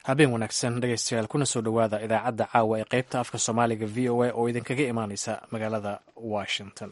habeen wanaagsan dhegaystayaal kuna soo dhowaada idaacadda caawa ee qaybta afka soomaaliga v o a oo idinkaga imaaneysa magaalada washington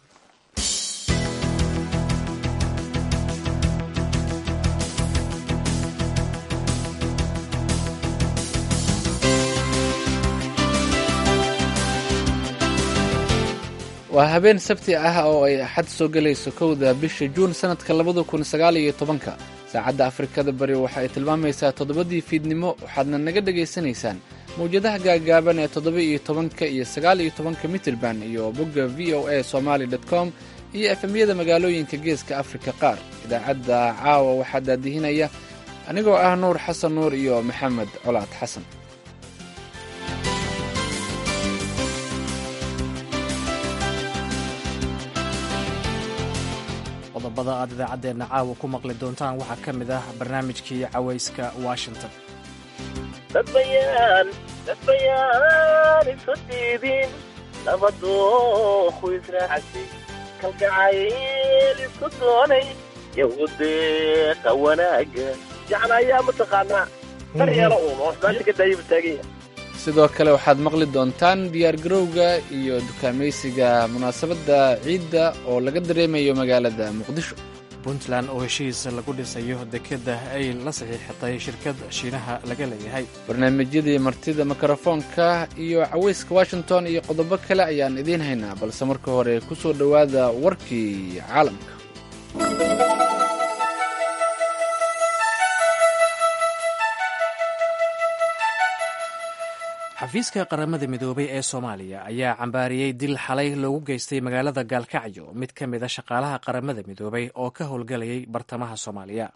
waa habeen sabti ah oo ay axad soo gelayso kowda bisha juun sannadka labada kun sagaal iyo tobanka saacadda afrikada bari waxa ay tilmaamaysaa toddobadii fiidnimo waxaadna naga dhegaysanaysaan mawjadaha gaagaaban ee toddoba iyo tobanka iyo sagaal iyo tobanka mitirban iyo bogga v o a somaali dot com iyo efemyada magaalooyinka geeska afrika qaar idaacadda caawa waxaa daadihinaya anigoo ah nuur xasan nuur iyo maxamed colaad xasan qodobada aad idaacaddeenna caawa ku maqli doontaan waxaa ka mid ah barnaamijkii cawayska washington dadbayaan dadbayaan isu diidin laba dooku israacsi kalgacayl isku doonay yahudeeqa wanaaga jeclaayaa mataqaanaa daryeelo uun oo xumaanta ka daayaba taaganya sidoo kale waxaad maqli doontaan diyaargarowga iyo dukaamaysiga munaasabadda ciidda oo laga dareemayo magaalada muqdisho puntland oo heshiis lagu dhisayo dekedda ay la saxiixatay shirkad shiinaha laga leeyahay barnaamijyadii martida mikrofoonka iyo cawayska washington iyo qodobo kale ayaan idiin haynaa balse marka hore ku soo dhowaada warkii caalamka xafiiska qaramada midoobay ee soomaaliya ayaa cambaariyey dil xalay loogu geystay magaalada gaalkacyo mid ka mid a shaqaalaha qaramada midoobay oo ka howlgalayay bartamaha soomaaliya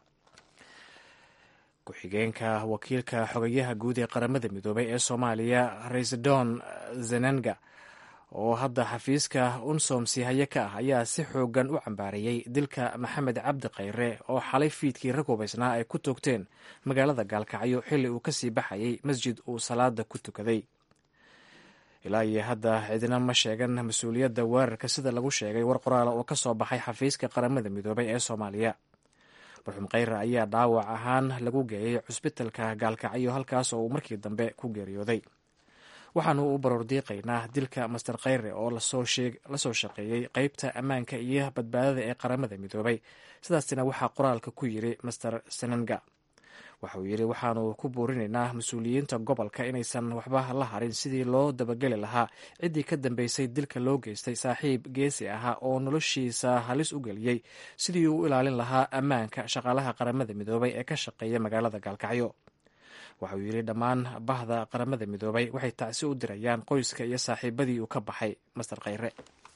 ku-xigeenka wakiilka xogayaha guud ee qaramada midoobay ee soomaaliya raisdon zenenga oo hadda xafiiska unsom sihaye ka ah ayaa si xoogan u cambaariyey dilka maxamed cabdi khayre oo xalay fiidkii rag hubaysnaa ay ku toogteen magaalada gaalkacyo xilli uu kasii baxayay masjid uu salaada ku tukaday ilaa iyo hadda cidina ma sheegan mas-uuliyadda weerarka sida lagu sheegay war qoraala oo ka soo baxay xafiiska qaramada midoobay ee soomaaliya marxuum khayre ayaa dhaawac ahaan lagu geeyey cusbitalka gaalkacyo halkaas oo uu markii dambe ku geeriyooday waxaanu u baroordiiqaynaa dilka master khayre oo lasoo shaqeeyey qeybta ammaanka iyo badbaadada ee qaramada midoobay sidaasina waxaa qoraalka ku yiri master senanga waxa uu yidhi waxaanu ku buurinaynaa mas-uuliyiinta gobolka inaysan waxba la harin sidii loo dabageli lahaa ciddii ka dambeysay dilka loo geystay saaxiib geesi ahaa oo noloshiisa halis u geliyey sidii uu u ilaalin lahaa ammaanka shaqaalaha qaramada midoobay ee ka shaqeeya magaalada gaalkacyo waxa uu yidhi dhammaan bahda qaramada midoobay waxay tacsi u dirayaan qoyska iyo saaxiibadii uu ka baxay master khayre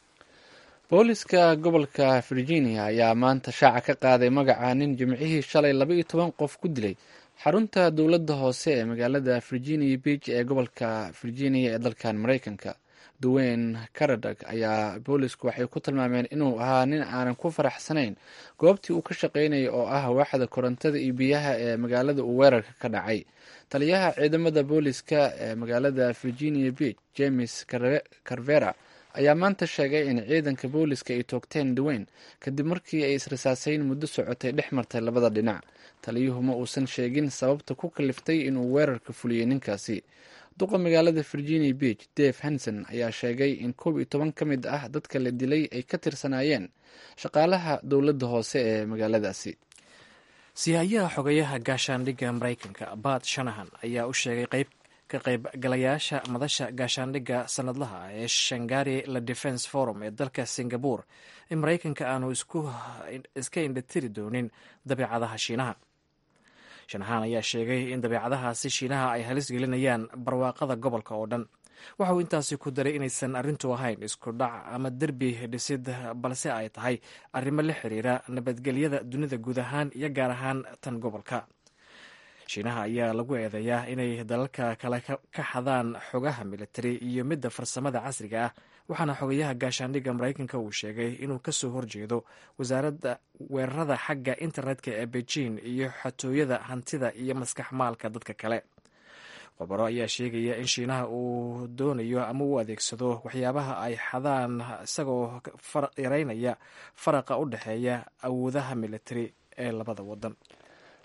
booliska gobolka virginia ayaa maanta shaaca ka qaaday magaca nin jimcihii shalay laba iyo toban qof ku dilay xarunta dowladda hoose ee magaalada virginia beach ee gobolka virginia ee dalkan maraykanka duweyne karadag ayaa boolisku waxay ku tilmaameen inuu ahaa nin aanan ku faraxsanayn goobtii uu ka shaqaynayay oo ah waaxda korontada iyo biyaha ee magaalada uu weerarka ka dhacay taliyaha ciidamada booliska ee magaalada virginia beach james carvera ayaa maanta sheegay in ciidanka booliska ay toogteen duweyn kadib markii ay israsaasayn muddo socotay dhex martay labada dhinac taliyuhu ma uusan sheegin sababta ku kaliftay inuu weerarka fuliyey ninkaasi duqa magaalada virginia beach dave hanson ayaa sheegay in koob iyo toban ka mid ah dadka la dilay ay ka tirsanaayeen shaqaalaha dowladda hoose ee magaaladaasi sihayaha xogayaha gaashaandhigga maraykanka bat shanahan ayaa u sheegay qayb ka qaybgalayaasha madasha gaashaandhigga sanadlaha ee shangari la defence forum ee dalka singabore in maraykanka aanu iska indhatiri doonin dabeicadaha shiinaha shanahaan ayaa sheegay in dabeicadahaasi shiinaha ay halis gelinayaan barwaaqada gobolka oo dhan waxa uu intaasi ku daray inaysan arrintu ahayn isku dhac ama derbi dhisid balse ay tahay arrimo la xiriira nabadgelyada dunida guud ahaan iyo gaar ahaan tan gobolka shiinaha ayaa lagu eedeeyaa inay dalalka kale ka xadaan xogaha militari iyo midda farsamada casriga ah waxaana xogayaha gaashaandhigga maraykanka uu sheegay inuu kasoo horjeedo wasaaradda weerarada xagga internetka ee beijing iyo xatooyada hantida iyo maskax maalka dadka kale khobaro ayaa sheegaya in shiinaha uu doonayo ama uu adeegsado waxyaabaha ay xadaan isagoo yareynaya faraqa u dhexeeya awoodaha militari ee labada wadan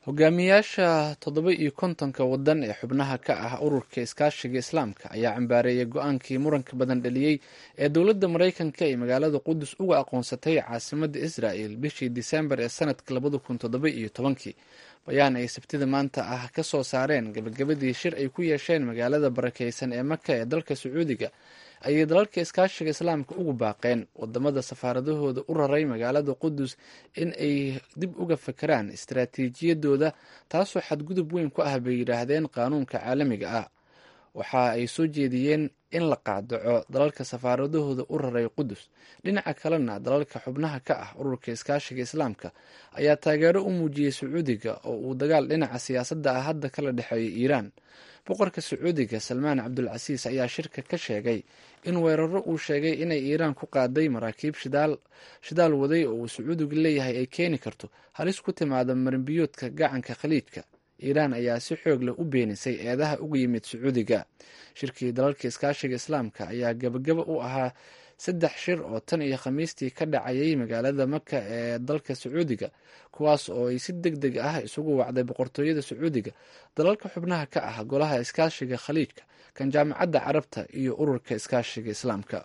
hogaamiyaasha toddoba iyo kontonka wadan ee xubnaha ka ah ururka iskaashiga islaamka ayaa cambaareeyay go-aankii muranka badan dhaliyey ee dowladda maraykanka ee magaalada qudus uga aqoonsatay caasimadda israel bishii disembar ee sanadka labada kun toddoba iyo tobankii bayaan ay sabtida maanta ah ka soo saareen gabagabadii shir ay ku yeesheen magaalada barakeysan ee maka ee dalka sacuudiga ayay dalalka iskaashiga islaamka ugu baaqeen wadamada safaaradahooda u raray magaalada qudus in ay dib uga fakeraan istaraatiijiyadooda taasoo xadgudub weyn ku ah bay yidhaahdeen qaanuunka caalamiga ah waxa ay soo jeediyeen in la qaadaco dalalka safaaradahooda u raray qudus dhinaca kalena dalalka xubnaha ka ah ururka iskaashiga islaamka ayaa taageero u muujiyey sacuudiga oo uu dagaal dhinaca siyaasadda ah hadda kala dhexeeyo iiraan boqorka sacuudiga salmaan cabdulcasiis ayaa shirka ka sheegay in weeraro uu sheegay inay iiraan ku qaaday maraakiib shidaal waday oo uu sacuudigu leeyahay ay keeni karto halis ku timaada marinbiyoodka gacanka khaliijka iiraan ayaa si xoog leh u beenisay eedaha uga yimid sacuudiga shirkii dalalka iskaashiga islaamka ayaa gabagaba u ahaa saddex shir oo tan iyo khamiistii ka dhacayay magaalada maka ee dalka sacuudiga kuwaas oo ay si deg deg ah isugu wacday boqortooyada sacuudiga dalalka xubnaha ka ah golaha iskaashiga khaliijka kan jaamacadda carabta iyo ururka iskaashiga islaamka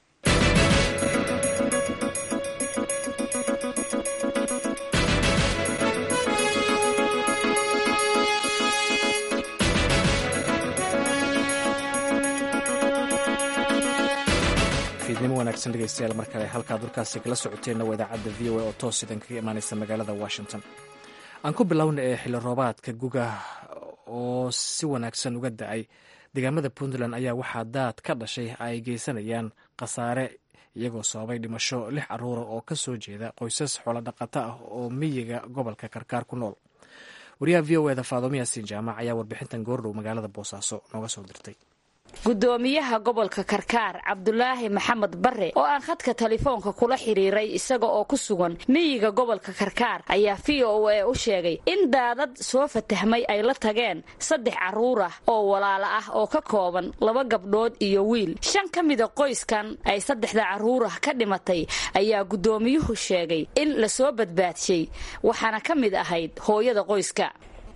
fiidnimo wanaagsan dhegeystayaal mar kale halkaad dalkaasi kala socoteenna waa idaacadda v o a oo toos idan kaga imaaneysa magaalada washington aan ku bilowna ee xilli roobaadka guga oo si wanaagsan uga da-ay deegaamada puntland ayaa waxaa daad ka dhashay ay geysanayaan khasaare iyagoo sababay dhimasho lix caruura oo ka soo jeeda qoysas xoolodhaqato ah oo miyiga gobolka karkaar ku nool wariyaha v o eda faadomo yaasiin jaamac ayaa warbixintan goordhow magaalada boosaaso nooga soo dirtay gudoomiyaha gobolka karkaar cabdulaahi maxamed bare oo aan khadka telefoonka kula xiriiray isaga oo ku sugan miyiga gobolka karkaar ayaa v o a u sheegay in daadad soo fatahmay ay la tageen saddex carruur ah oo walaala ah oo ka kooban laba gabdhood iyo wiil shan ka mida qoyskan ay saddexda carruurah ka dhimatay ayaa gudoomiyuhu sheegay in la soo badbaadshay waxaana ka mid ahayd hooyada qoyska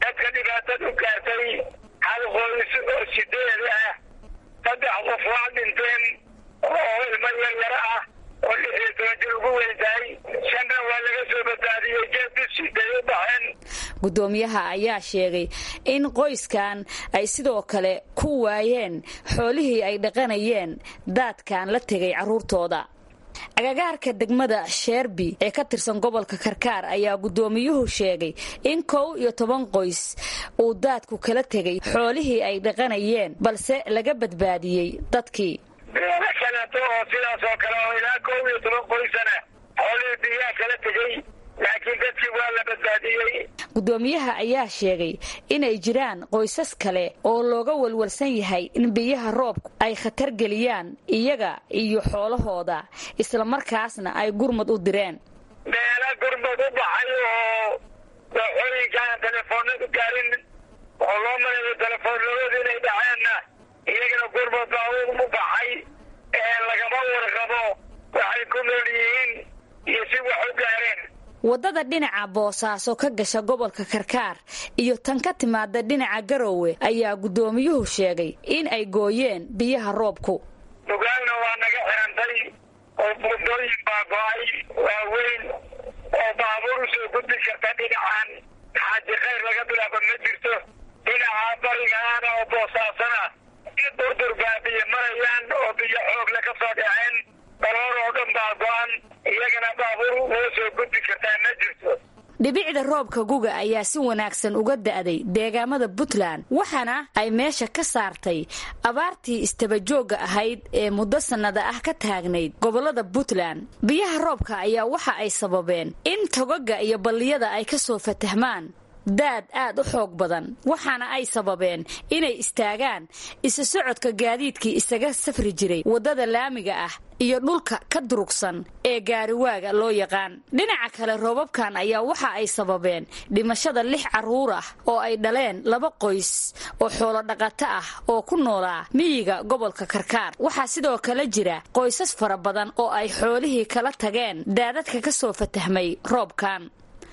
saddex qof waa dhinteen oo ilmo yaryaro ah oo lix iyo toban jir ugu weyntahay shanna waa laga soo badbaadiyey jeedisiday u baxeen gudoomiyaha ayaa sheegay in qoyskan ay sidoo kale ku waayeen xoolihii ay dhaqanayeen daadkan la tegay carruurtooda agagaarka degmada sheerbi ee ka tirsan gobolka karkaar ayaa gudoomiyuhu sheegay in kow iyo toban qoys uu daadku kala tegay xoolihii ay dhaqanayeen balse laga badbaadiyey dadkii beelo kaleeto oo sidaas oo kale oo ilaa kow iyo toban qoysana xoolihii biyaha kala tegey laakiin dadkii waa la badbaadiyey gudoomiyaha ayaa sheegay inay jiraan qoysas kale oo looga walwalsan yahay in biyaha roobku ay khatar geliyaan iyaga iyo xoolahooda islamarkaasna ay gurmad u direen meelo gurmad u baxay oo dooxooyinkaan telefoonadu gaarin oo loo malayo telefoonadooda inay dhaceenna iyagana gurmad baa u baxay ee lagama warqabo waxay ku nool yihiin iyo si wax u gaareen waddada dhinaca boosaaso ka gasha gobolka karkaar iyo tan ka timaada dhinaca garoowe ayaa guddoomiyuhu sheegay in ay gooyeen biyaha roobku dugaalna waa naga xirantay oo buundooyin baa go-ay waaweyn oo baabuur usoo gudbi karta dhinacan xaaji khayr laga bilaabo ma jirto dhinaca barigaana oo boosaasana in durdur baa biyo marayaan oo biyo xoogle ka soo dhaceen daloor oo dhan baa go-an iyagana baabuur noo soo gudbi kartaa ma jirto dhibicda roobka guga ayaa si wanaagsan uga da'day deegaamada puntland waxaana ay meesha ka saartay abaartii istabajoogga ahayd ee muddo sannada ah ka taagnayd gobollada puntland biyaha roobka ayaa waxa ay sababeen in togaga iyo balliyada ay ka soo fatahmaan daad aad u xoog badan waxaana ay sababeen inay istaagaan isu socodka gaadiidkii isaga safri jiray waddada laamiga ah iyo dhulka ka durugsan ee gaariwaaga loo yaqaan dhinaca kale roobabkan ayaa waxa ay sababeen dhimashada lix carruur ah oo ay dhaleen laba qoys oo xoolodhaqato ah oo ku noolaa miyiga gobolka karkaar waxaa sidoo kale jira qoysas fara badan oo ay xoolihii kala tageen daadadka ka soo fatahmay roobkan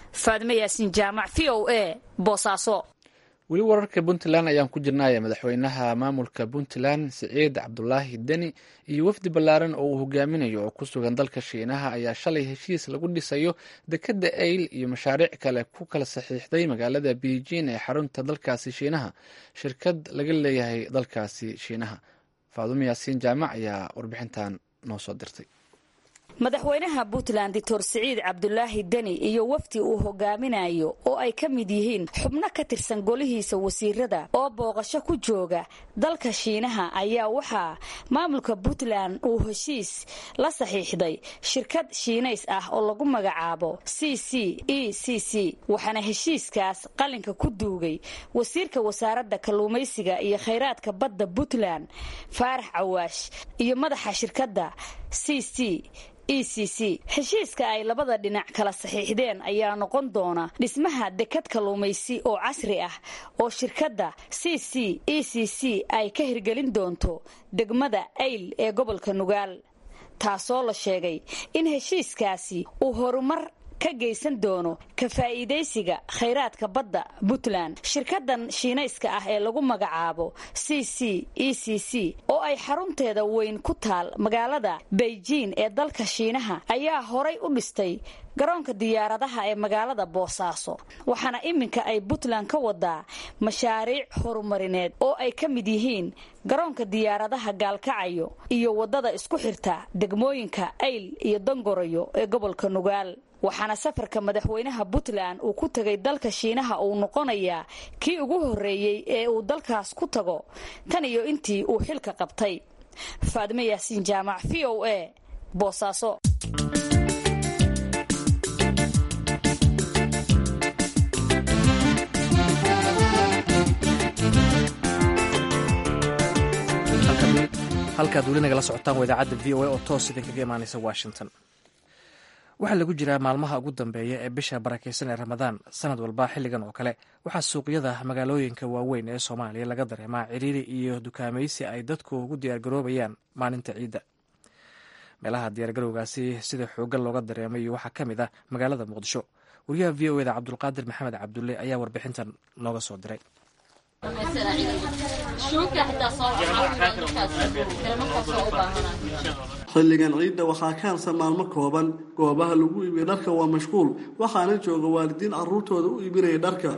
faadime yaasiin jaamac v o a boosaaso weli wararka puntland ayaan ku jirnaya madaxweynaha maamulka puntland siciid cabdulaahi deni iyo wafdi ballaaran oo uu hogaaminayo oo ku sugan dalka shiinaha ayaa shalay heshiis lagu dhisayo dekedda eyl iyo mashaariic kale ku kala saxiixday magaalada beijing ee xarunta dalkaasi shiinaha shirkad laga leeyahay dalkaasi shiinaha faadumo yaasiin jaamac ayaa warbixintan noo soo dirtay madaxweynaha puntland doctor siciid cabdulaahi deni iyo wafdi uu hogaaminayo oo ay ka mid yihiin xubno ka tirsan golihiisa wasiirada oo booqasho ku jooga dalka shiinaha ayaa waxaa maamulka puntland uu heshiis la saxiixday shirkad shiinays ah oo lagu magacaabo c c e c c waxaana heshiiskaas qalinka ku duugay wasiirka wasaaradda kalluumaysiga iyo khayraadka badda puntland faarax cawaash iyo madaxa shirkadda c c e c c heshiiska ay labada dhinac kala saxiixdeen ayaa noqon doona dhismaha dekad kalluumaysi oo casri ah oo shirkadda c c e c c ay ka hirgelin doonto degmada ayl ee gobolka nugaal taasoo la sheegay in heshiiskaasi uu horumar ka geysan doono ka faa'iidaysiga khayraadka badda puntland shirkadan shiinayska ah ee lagu magacaabo c c e c c oo ay xarunteeda weyn ku taal magaalada beijing ee dalka shiinaha ayaa horay u dhistay garoonka diyaaradaha ee magaalada boosaaso waxaana iminka ay puntland ka wadaa mashaariic horumarineed oo ay ka mid yihiin garoonka diyaaradaha gaalkacayo iyo waddada isku xirta degmooyinka ayl iyo dangorayo ee gobolka nugaal waxaana safarka madaxweynaha puntland uu ku tegay dalka shiinaha uu noqonayaa kii ugu horreeyey ee uu dalkaas ku tago tan iyo intii uu xilka qabtay faadime yaasiin jaamac v o a boosaaso halkaad weli nagala socotaan waa idaacadda v o a oo toos idinkaga imaanaysa washington waxaa lagu jiraa maalmaha ugu dambeeya ee bisha barakeysan ee ramadaan sanad walba xilligan oo kale waxaa suuqyada magaalooyinka waaweyn ee soomaaliya laga dareemaa ciriiri iyo dukaamaysi ay dadku ugu diyaargaroobayaan maalinta ciidda meelaha diyaargarowgaasi sida xooggan looga dareemayo waxaa ka mid ah magaalada muqdisho wariyaha v o eda cabdulqaadir maxamed cabdulle ayaa warbixintan nooga soo diray xilligan ciidda waxaa ka harsan maalmo kooban goobaha lagu iibiya dharka waa mashquul waxaana jooga waalidiin caruurtooda u iibinaya dharka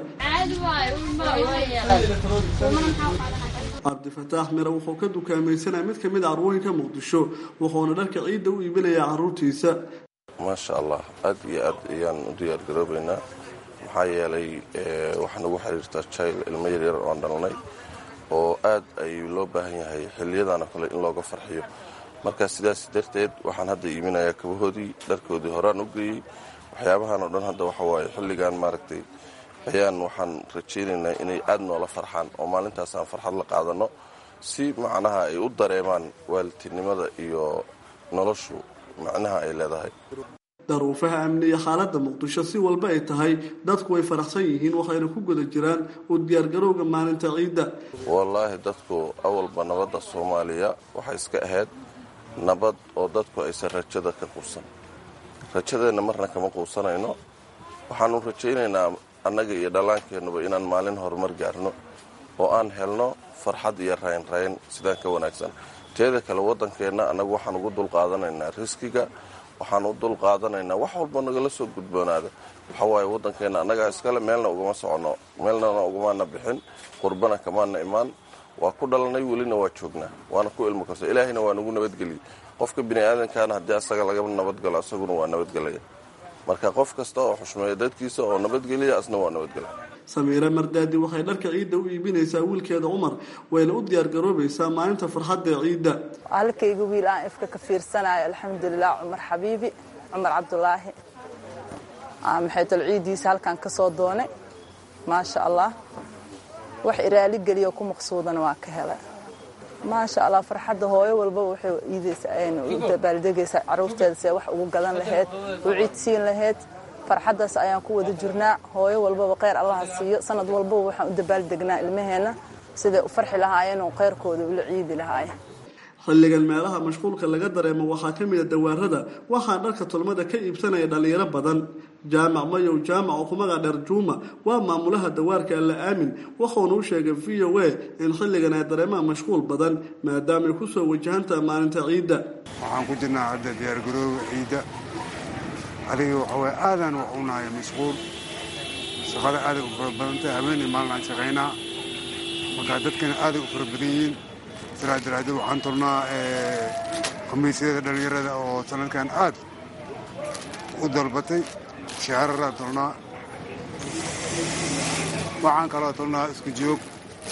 cabdifataax mire wuxuu ka dukaamaysanaya mid kamid a carwooyinka muqdisho wuxuuna dharka ciidda u iibinayaa caruurtiisa maasha allah aad iyo aad ayaan u diyaargaroobaynaa maxaa yeelay waxaa nagu xiriirtaa jail ilmo yaryar oon dhalnay oo aad ayuu loo baahan yahay xiliyadana kale in looga farxiyo marka sidaas darteed waxaan hadda iiminayaa kabahoodii dharkoodii horaan u geeyey waxyaabahan oo dhan hadda waxa waaye xilligan maaragtay ayaan waxaan rajaynaynaa inay aad noola farxaan oo maalintaasaan farxad la qaadano si macnaha ay u dareemaan waalidtinimada iyo noloshu macnaha ay leedahay daruufaha amni iyo xaaladda muqdisho si walba ay tahay dadku way faraxsan yihiin waxayna ku guda jiraan u diyaargarowga maalinta ciidda wallaahi dadku awalba nabadda soomaaliya waxay iska ahayd nabad oo dadku aysan rajada ka quusan rajadeenna marna kama quusanayno waxaanu rajaynaynaa annaga iyo dhallaankeennuba inaan maalin horumar gaarno oo aan helno farxad iyo raynrayn sidaan ka wanaagsan teeda kale waddankeenna annagu waxaan ugu dulqaadanaynaa riskiga waxaan u dul qaadanaynaa wax walba nagala soo gudboonaada waxa waaye waddankeenna annagaa iskale meelna ugama soconno meelnana ugamaana bixin qurbana kamaana imaan waa ku dhalanay welina waa joognaa waana ku ilmo karso ilaahayna waa nagu nabadgeliyey qofka bini aadankaana haddii asaga laga nabadgalo asaguna waa nabadgelaya marka qof kasta oo xushmeeya dadkiisa oo nabadgeliya asna waa nabadgelya samiire mardaadi waxay dharka ciidda u iibinaysaa wiilkeeda cumar wayna u diyaargaroobaysaa maalinta farxadda ciidda halkayga wiil aan ifka ka fiirsanayo alxamdulilah cumar xabiibi cumar cabdulaahi maxaytol ciiddiisa halkan ka soo doonay maasha allah wax iraali geliyo ku maqsuudana waa ka helay maasha allah farxadda hooyo walba waxay iidabaaldegaysaa caruurteeda see wax ugu gadan lahayd u ciidsiin lahayd farxaddaas ayaan ku wada jirnaa hooyo walbaba kheyr allaha siiyo sanad walbaba waxaan u dabaaldegnaa ilmaheenna siday u farxi lahaayeen oo kheyrkooda ula ciidi lahaayeen xilligan meelaha mashquulka laga dareemo waxaa ka mid a dawaarada waxaa dharka tolmada ka iibsanaya dhallinyaro badan jaamac mayow jaamac oo ku magac dheer juuma waa maamulaha dawaarka alla aamin wuxuuna u sheegay v o a in xilligan ay dareemaan mashquul badan maadaamaay kusoo wajahantaha maalinta ciidda waxaan ku jirnaa hadda diyaargarooga ciidda adiga waxaway aadaan wax u nahay mashquul shaqada aaday u fara badantay habeenay maalin aan shaqaynaa markaa dadkana aaday u fara badan yihiin sidaa daraaddeed waxaan tolnaa khamiisyada dhallinyarada oo sanadkan aad u dalbatay shaararaa tolnaa waxaan kaloo tolnaa isku joog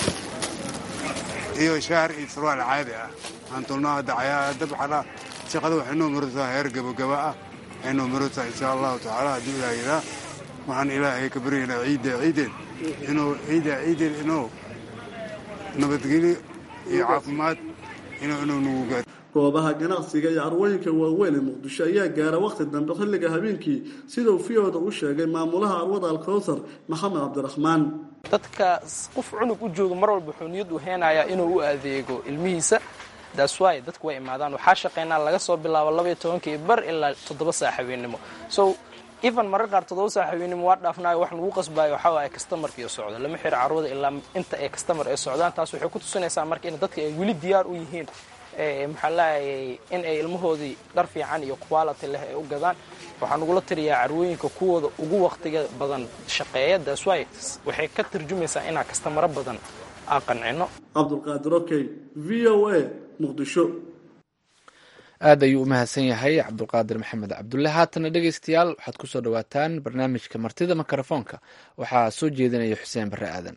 iyo shaar iyo sarwaal caadi ah waxaan tolnaa hadda dab xadha shaqada waxay noo maraysaa heer gabagaba ah waxay noo maraysaa insha allahu tacaala hadduu ilaah yadaa waxaan ilaahay ka baryaynaa ciidda ciideen inuu ciidda ciideen inuu nabadgelyo iyo caafimaad inuu inuu nagu gaar goobaha ganacsiga iyo carwooyinka waaweyn ee muqdisho ayaa gaara wakhti dambe xilliga habeenkii siduu fiyooda u sheegay maamulaha carwada alkowthar maxamed cabdiraxmaan dadka qof cunug u jooga mar walba wuxuu niyad u heenayaa inuu u adeego ilmihiisa daaswaay dadku way imaadaan waxaa shaqaynaa laga soo bilaabo labaiyo tobankii bar ilaa toddoba saa habeennimo so even marar qaar toddoba saa habeennimo waa dhaafnaayo wax lagu qasbaayo waxaa waaye kastamarkiio socdo lama xiro carwada ilaa inta ay kastamar ay socdaan taas waxay ku tusinaysaa marka in dadka ay weli diyaar u yihiin maxaa laayay in ay ilmahoodii dhar fiican iyo quality leh ay u gadaan waxaan ugula tiriyaa carwooyinka kuwooda ugu waqtiga badan shaqeeya daaswaay waxay ka tarjumaysaa inaa kastamaro badan aan qancino cabdulqaadir okey v o a muqdisho aad ayuu u mahadsan yahay cabdulqaadir maxamed cabdulle haatana dhegeystayaal waxaad kusoo dhawaataan barnaamijka martida mikrofoonka waxaa soo jeedinaya xuseen barre aadan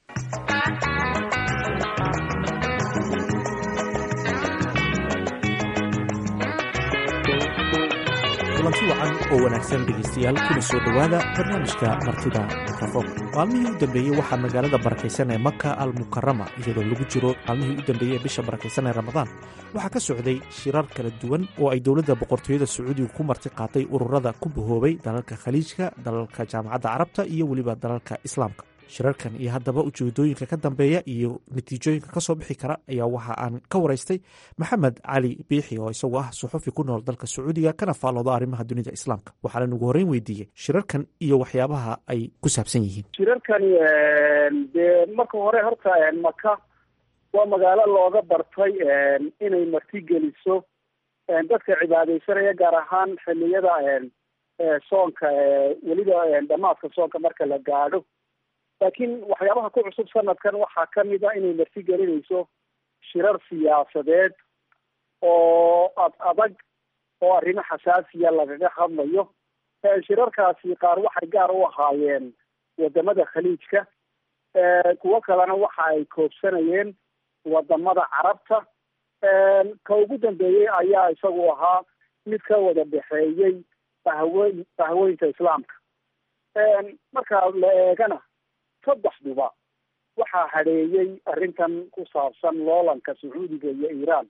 kulanti wacan oo wanaagsan dhegaystayaal kuna soo dhowaada barnaamijka martida mikrofoonka maalmihii u dambeeyey waxaa magaalada barakaysan ee maka al mukarama iyadoo lagu jiro maalmihii u dambeeyey ee bisha barakaysan ee ramadaan waxaa ka socday shirar kala duwan oo ay dowladda boqortooyada sacuudiga ku marti qaatay ururada ku bahoobay dalalka khaliijka dalalka jaamacadda carabta iyo weliba dalalka islaamka shirarkan iyo haddaba ujeedooyinka ka dambeeya iyo natiijooyinka kasoo bixi kara ayaa waxa aan ka waraystay maxamed cali biixi oo isagu ah suxufi ku nool dalka sacuudiga kana faallooda arrimaha dunida islaamka waxaana ugu horreyn weydiiyey shirarkan iyo waxyaabaha ay ku saabsan yihiin shirarkani dee marka hore horta maka waa magaalo looga bartay inay martigeliso dadka cibaadaysanaya gaar ahaan xiliyada soonka weliba dhamaadka soonka marka la gaadho laakiin waxyaabaha ku cusub sanadkan waxaa kamid a inay marti gelinayso shirar siyaasadeed oo ad adag oo arrimo xasaasiya lagaga hadlayo shirarkaasi qaar waxay gaar u ahaayeen wadamada khaliijka kuwo kalena waxa ay koobsanayeen wadamada carabta ka ugu dambeeyey ayaa isagu ahaa mid ka wada dhexeeyey bahwe bahweynta islaamka marka la eegana saddexduba waxaa hadheeyey arrintan ku saabsan loolanka sacuudiga iyo iiraan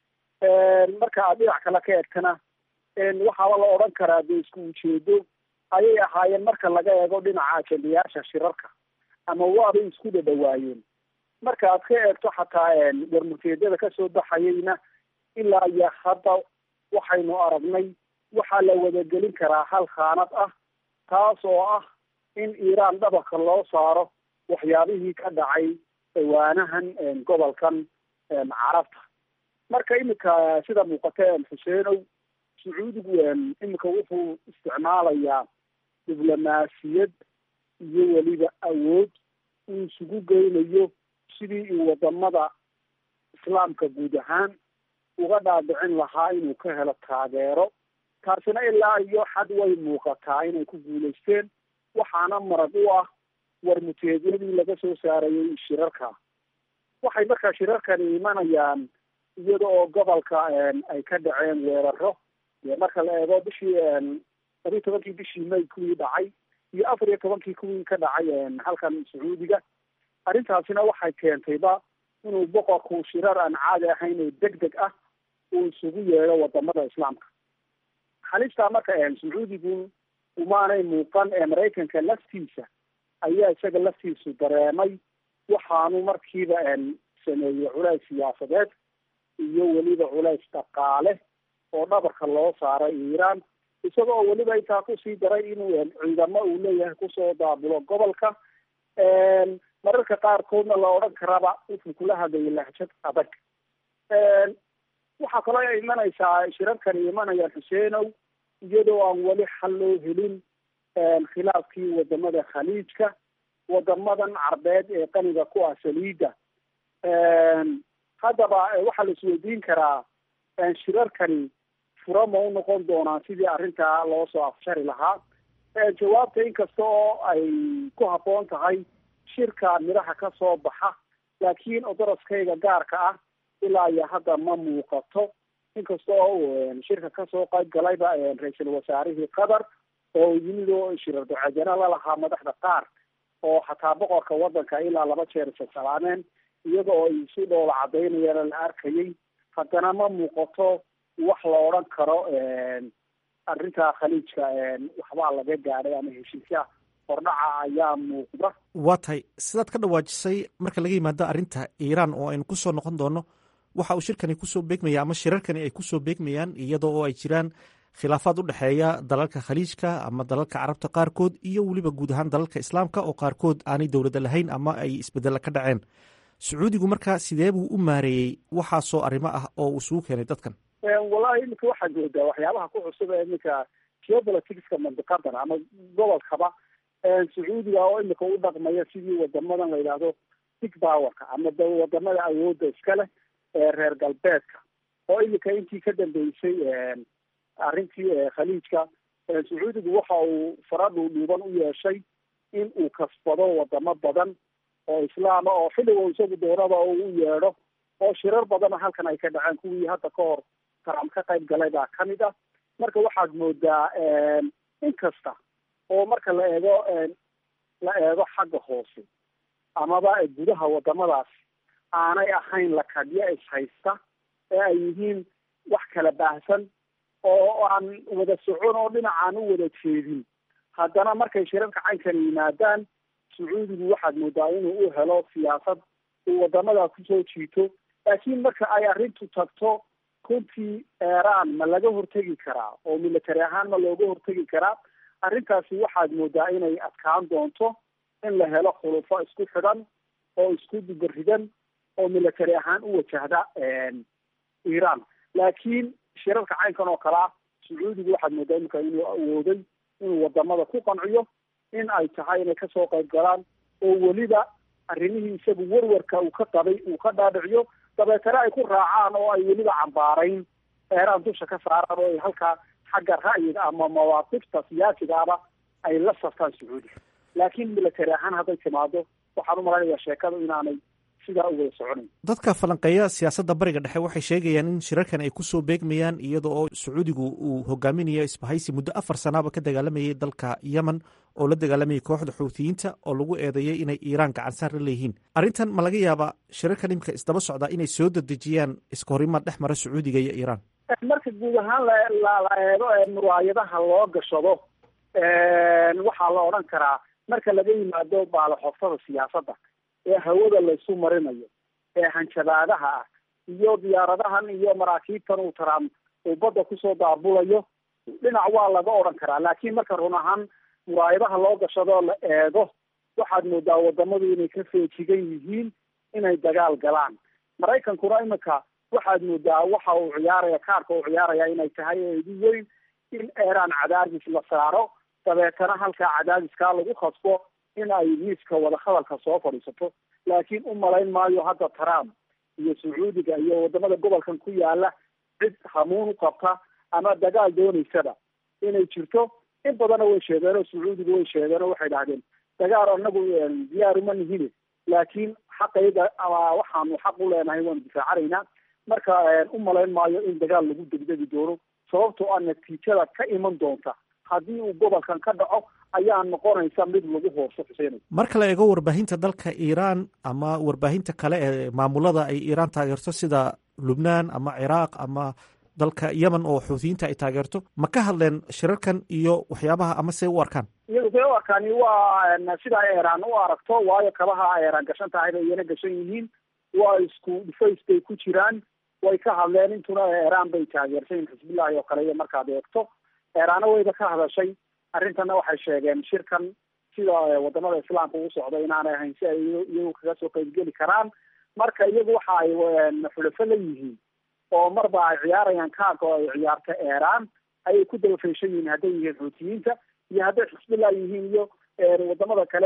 marka aad dhinac kale ka eegtana waxaaba la odhan karaa dee isku ujeedo ayay ahaayeen marka laga eego dhinaca ajendayaasha shirarka ama waabay isku dhadhawaayeen marka aad ka eegto xataa warmurteedyada kasoo baxayeyna ilaa iyo hadda waxaynu aragnay waxaa la wadagelin karaa hal khaanad ah taas oo ah in iiraan dhabarka loo saaro waxyaabihii ka dhacay dhawaanahan gobolkan carabta marka iminka sida muuqata xuseenow sacuudigu iminka wuxuu isticmaalayaa diblomaasiyad iyo weliba awood uu isugu geynayo sidii uu wadamada islaamka guud ahaan uga dhaadhicin lahaa inuu ka helo taageero taasina ilaa iyo xad way muuqataa inay ku guulaysteen waxaana marag u ah warmuteedyadii laga soo saarayay shirarka waxay markaa shirarkani imanayaan iyada oo gobolka ay ka dhaceen weeraro marka la eego bishii labiyo tobankii bishii may kuwii dhacay iyo afar iyo tobankii kuwii ka dhacay halkan sacuudiga arrintaasina waxay keentayba inuu boqorku shirar aan caadi ahayn oo deg deg ah uu isugu yeedho wadamada islaamka halistaa marka sacuudigu umaanay muuqan ee maraykanka laftiisa ayaa isaga laftiisu dareemay waxaanu markiiba sameeyey culays siyaasadeed iyo weliba culays dhaqaale oo dhabarka loo saaray iiraan isagoo weliba intaa kusii daray inuu ciidamo uu leeyahay kusoo daabulo gobolka mararka qaarkoodna la odhan karaba wuxuu kula hadlayay lahjad adag waxaa kaloo ay imanaysaa shirarkani imanayaan xuseenow iyadoo aan weli xal loo helin khilaafkii wadamada khaliijka wadamadan carbeed ee qaniga ku ah saliida haddaba waxaa la isweydiin karaa shirarkani fura ma u noqon doonaan sidii arrintaa loo soo afshari lahaa jawaabta inkasta oo ay ku habboon tahay shirka midhaha ka soo baxa laakiin odoroskayga gaarka ah ilaa iyo hadda ma muuqato inkasta oo shirka kasoo qayb galayba ra-iisul wasaarihii qatar oo yimid oo shirar ducadana lalahaa madaxda qaar oo xataa boqorka wadanka ilaa laba jeer isasalaameen iyada oo ay si dhoola cadaynayana la arkayay haddana ma muuqato wax la odhan karo arrinta khaliijka waxbaa laga gaadhay ama heshiisya hordhaca ayaa muuqda waa tahay sidaad ka dhawaajisay marka laga yimaado arrinta iiraan oo aynu kusoo noqon doono waxa uu shirkani kusoo beegmaya ama shirarkani ay kusoo beegmayaan iyadoo oo ay jiraan khilaafaad u dhexeeya dalalka khaliijka ama dalalka carabta qaarkood iyo weliba guud ahaan dalalka islaamka oo qaarkood aanay dowladda lahayn ama ay isbedella ka dhaceen sacuudigu markaa sidee buu u maareeyey waxaasoo arrimo ah oo uu isugu keenay dadkan wallahi iminka waxaad moodaa waxyaabaha ku cusub ee iminka geopoliticska mandiqadan ama gobolkaba sacuudiga oo imika u dhaqmaya sidii wadamadan la yidhaahdo big powerka ama wadamada awoodda iska leh ee reer galbeedka oo imika intii ka dambeysay arrintii khaliijka sacuudigu waxa uu fara dhuudhuuban u yeeshay in uu kasbado wadamo badan oo islaama oo xilliga isagu doonada oo u yeedho oo shirar badana halkan ay ka dhaceen kuwii hadda ka hor trump ka qayb galay baa kamid ah marka waxaad moodaa in kasta oo marka la eego la eego xagga hoose amaba gudaha wadamadaas aanay ahayn lakadyo ishaysta ee ay yihiin wax kala baahsan oo aan wada socon oo dhinacaan u wada jeedin haddana markay shirarka caynkan yimaadaan sacuudigu waxaad moodaa inuu u helo siyaasad uu wadamadaa kusoo jiito laakiin marka ay arrintu tagto runtii eeraan ma laga hortegi karaa oo military ahaan ma looga hortegi karaa arrintaasi waxaad moodaa inay adkaan doonto in la helo khulufo isku xidhan oo isku dubaridan oo military ahaan u wajahda iiraan laakiin shirarka caynkan oo kale ah sacuudigu waxaad moodaa iminka inuu awooday inuu wadamada ku qanciyo in ay tahay inay kasoo qayb galaan oo weliba arrimihii isagu warwarka uu ka qabay uu ka dhaadhiciyo dabeetana ay ku raacaan oo ay weliba cambaarayn eeraan dusha ka saaraan oo ay halkaa xagga ra'yiga ama mawaaqifta siyaasigaaba ay la saftaan sacuudiga laakiin military ahaan hadday timaado waxaan u malaynayaa sheekadu inaanay sidaa u wada soconayn dadka falanqeeya siyaasadda bariga dhexe waxay sheegayaan in shirarkan ay kusoo beegmayaan iyada oo sacuudigu uu hogaaminayo isbahaysi muddo afar sanaaba ka dagaalamayay dalka yemen oo la dagaalamayay kooxda xuutiyiinta oo lagu eedeeyay inay iiraan gacansaar la leeyihiin arrintan ma laga yaabaa shirarkan imika isdaba socdaa inay soo dedejiyaan iska horimaad dhex mara sacuudiga iyo iiraan marka guud ahaan la la eego muraayadaha loo gashado waxaa la odhan karaa marka laga yimaado baalaxoftada siyaasadda ee hawada laysu marinayo ee hanjabaadaha ah iyo diyaaradahan iyo maraakiibtan uu trump uu badda kusoo daabulayo dhinac waa laga odhan karaa laakiin marka run ahaan muraayadaha loo gashadoo la eego waxaad moodaa wadamadu inay ka feejigan yihiin inay dagaal galaan maraykankuna imika waxaad moodaa waxa uu ciyaaraya kaarka uu ciyaaraya inay tahay eedi weyn in eeraan cadaadis la saaro dabeetana halkaa cadaadiskaa lagu khasbo in ay miiska wadahadalka soo fadhiisato laakiin u malayn maayo hadda trump iyo sacuudiga iyo wadamada gobolkan ku yaala cid hamuun u qabta ama dagaal doonaysaba inay jirto in badanna way sheegeen oo sacuudiga way sheegeen oo waxay dhahdeen dagaal anagu diyaaruma nihine laakiin xaqayga waxaanu xaq u leenahay waanu difaacanaynaa marka u malayn maayo in dagaal lagu degdegi doono sababtoo ah natiijada ka iman doonta haddii uu gobolkan ka dhaco ayaa noqonaysa mid lagu hooso xuseenay marka la eego warbaahinta dalka iiraan ama warbaahinta kale ee maamulada ay iiraan taageerto sida lubnaan ama ciraaq ama dalka yemen oo xuutiyiinta ay taageerto ma ka hadleen shirarkan iyo waxyaabaha ama se u arkaan iyagu see u arkaani waa sidaa eeraan u aragto waayo kabaha eeraan gashan tahay bay iyana gashan yihiin waa isku dhufays bay ku jiraan way ka hadleen intuna eeraan bay taageersan yihin xisbillahi oo kale iyo markaad eegto eeraana wayba ka hadashay arrintana waxay sheegeen shirkan sida wadamada islaamka uu socdo inaanay ahayn si ay iyagu kaga soo qeybgeli karaan marka iyagu waxa ay xulafo la yihiin oo marba ay ciyaarayaan kaarka oo ay ciyaarta eeraan ayay ku daba feeshan yihiin hadday yihiin xuutiyiinta iyo hadday xisbillah yihiin iyo wadamada kale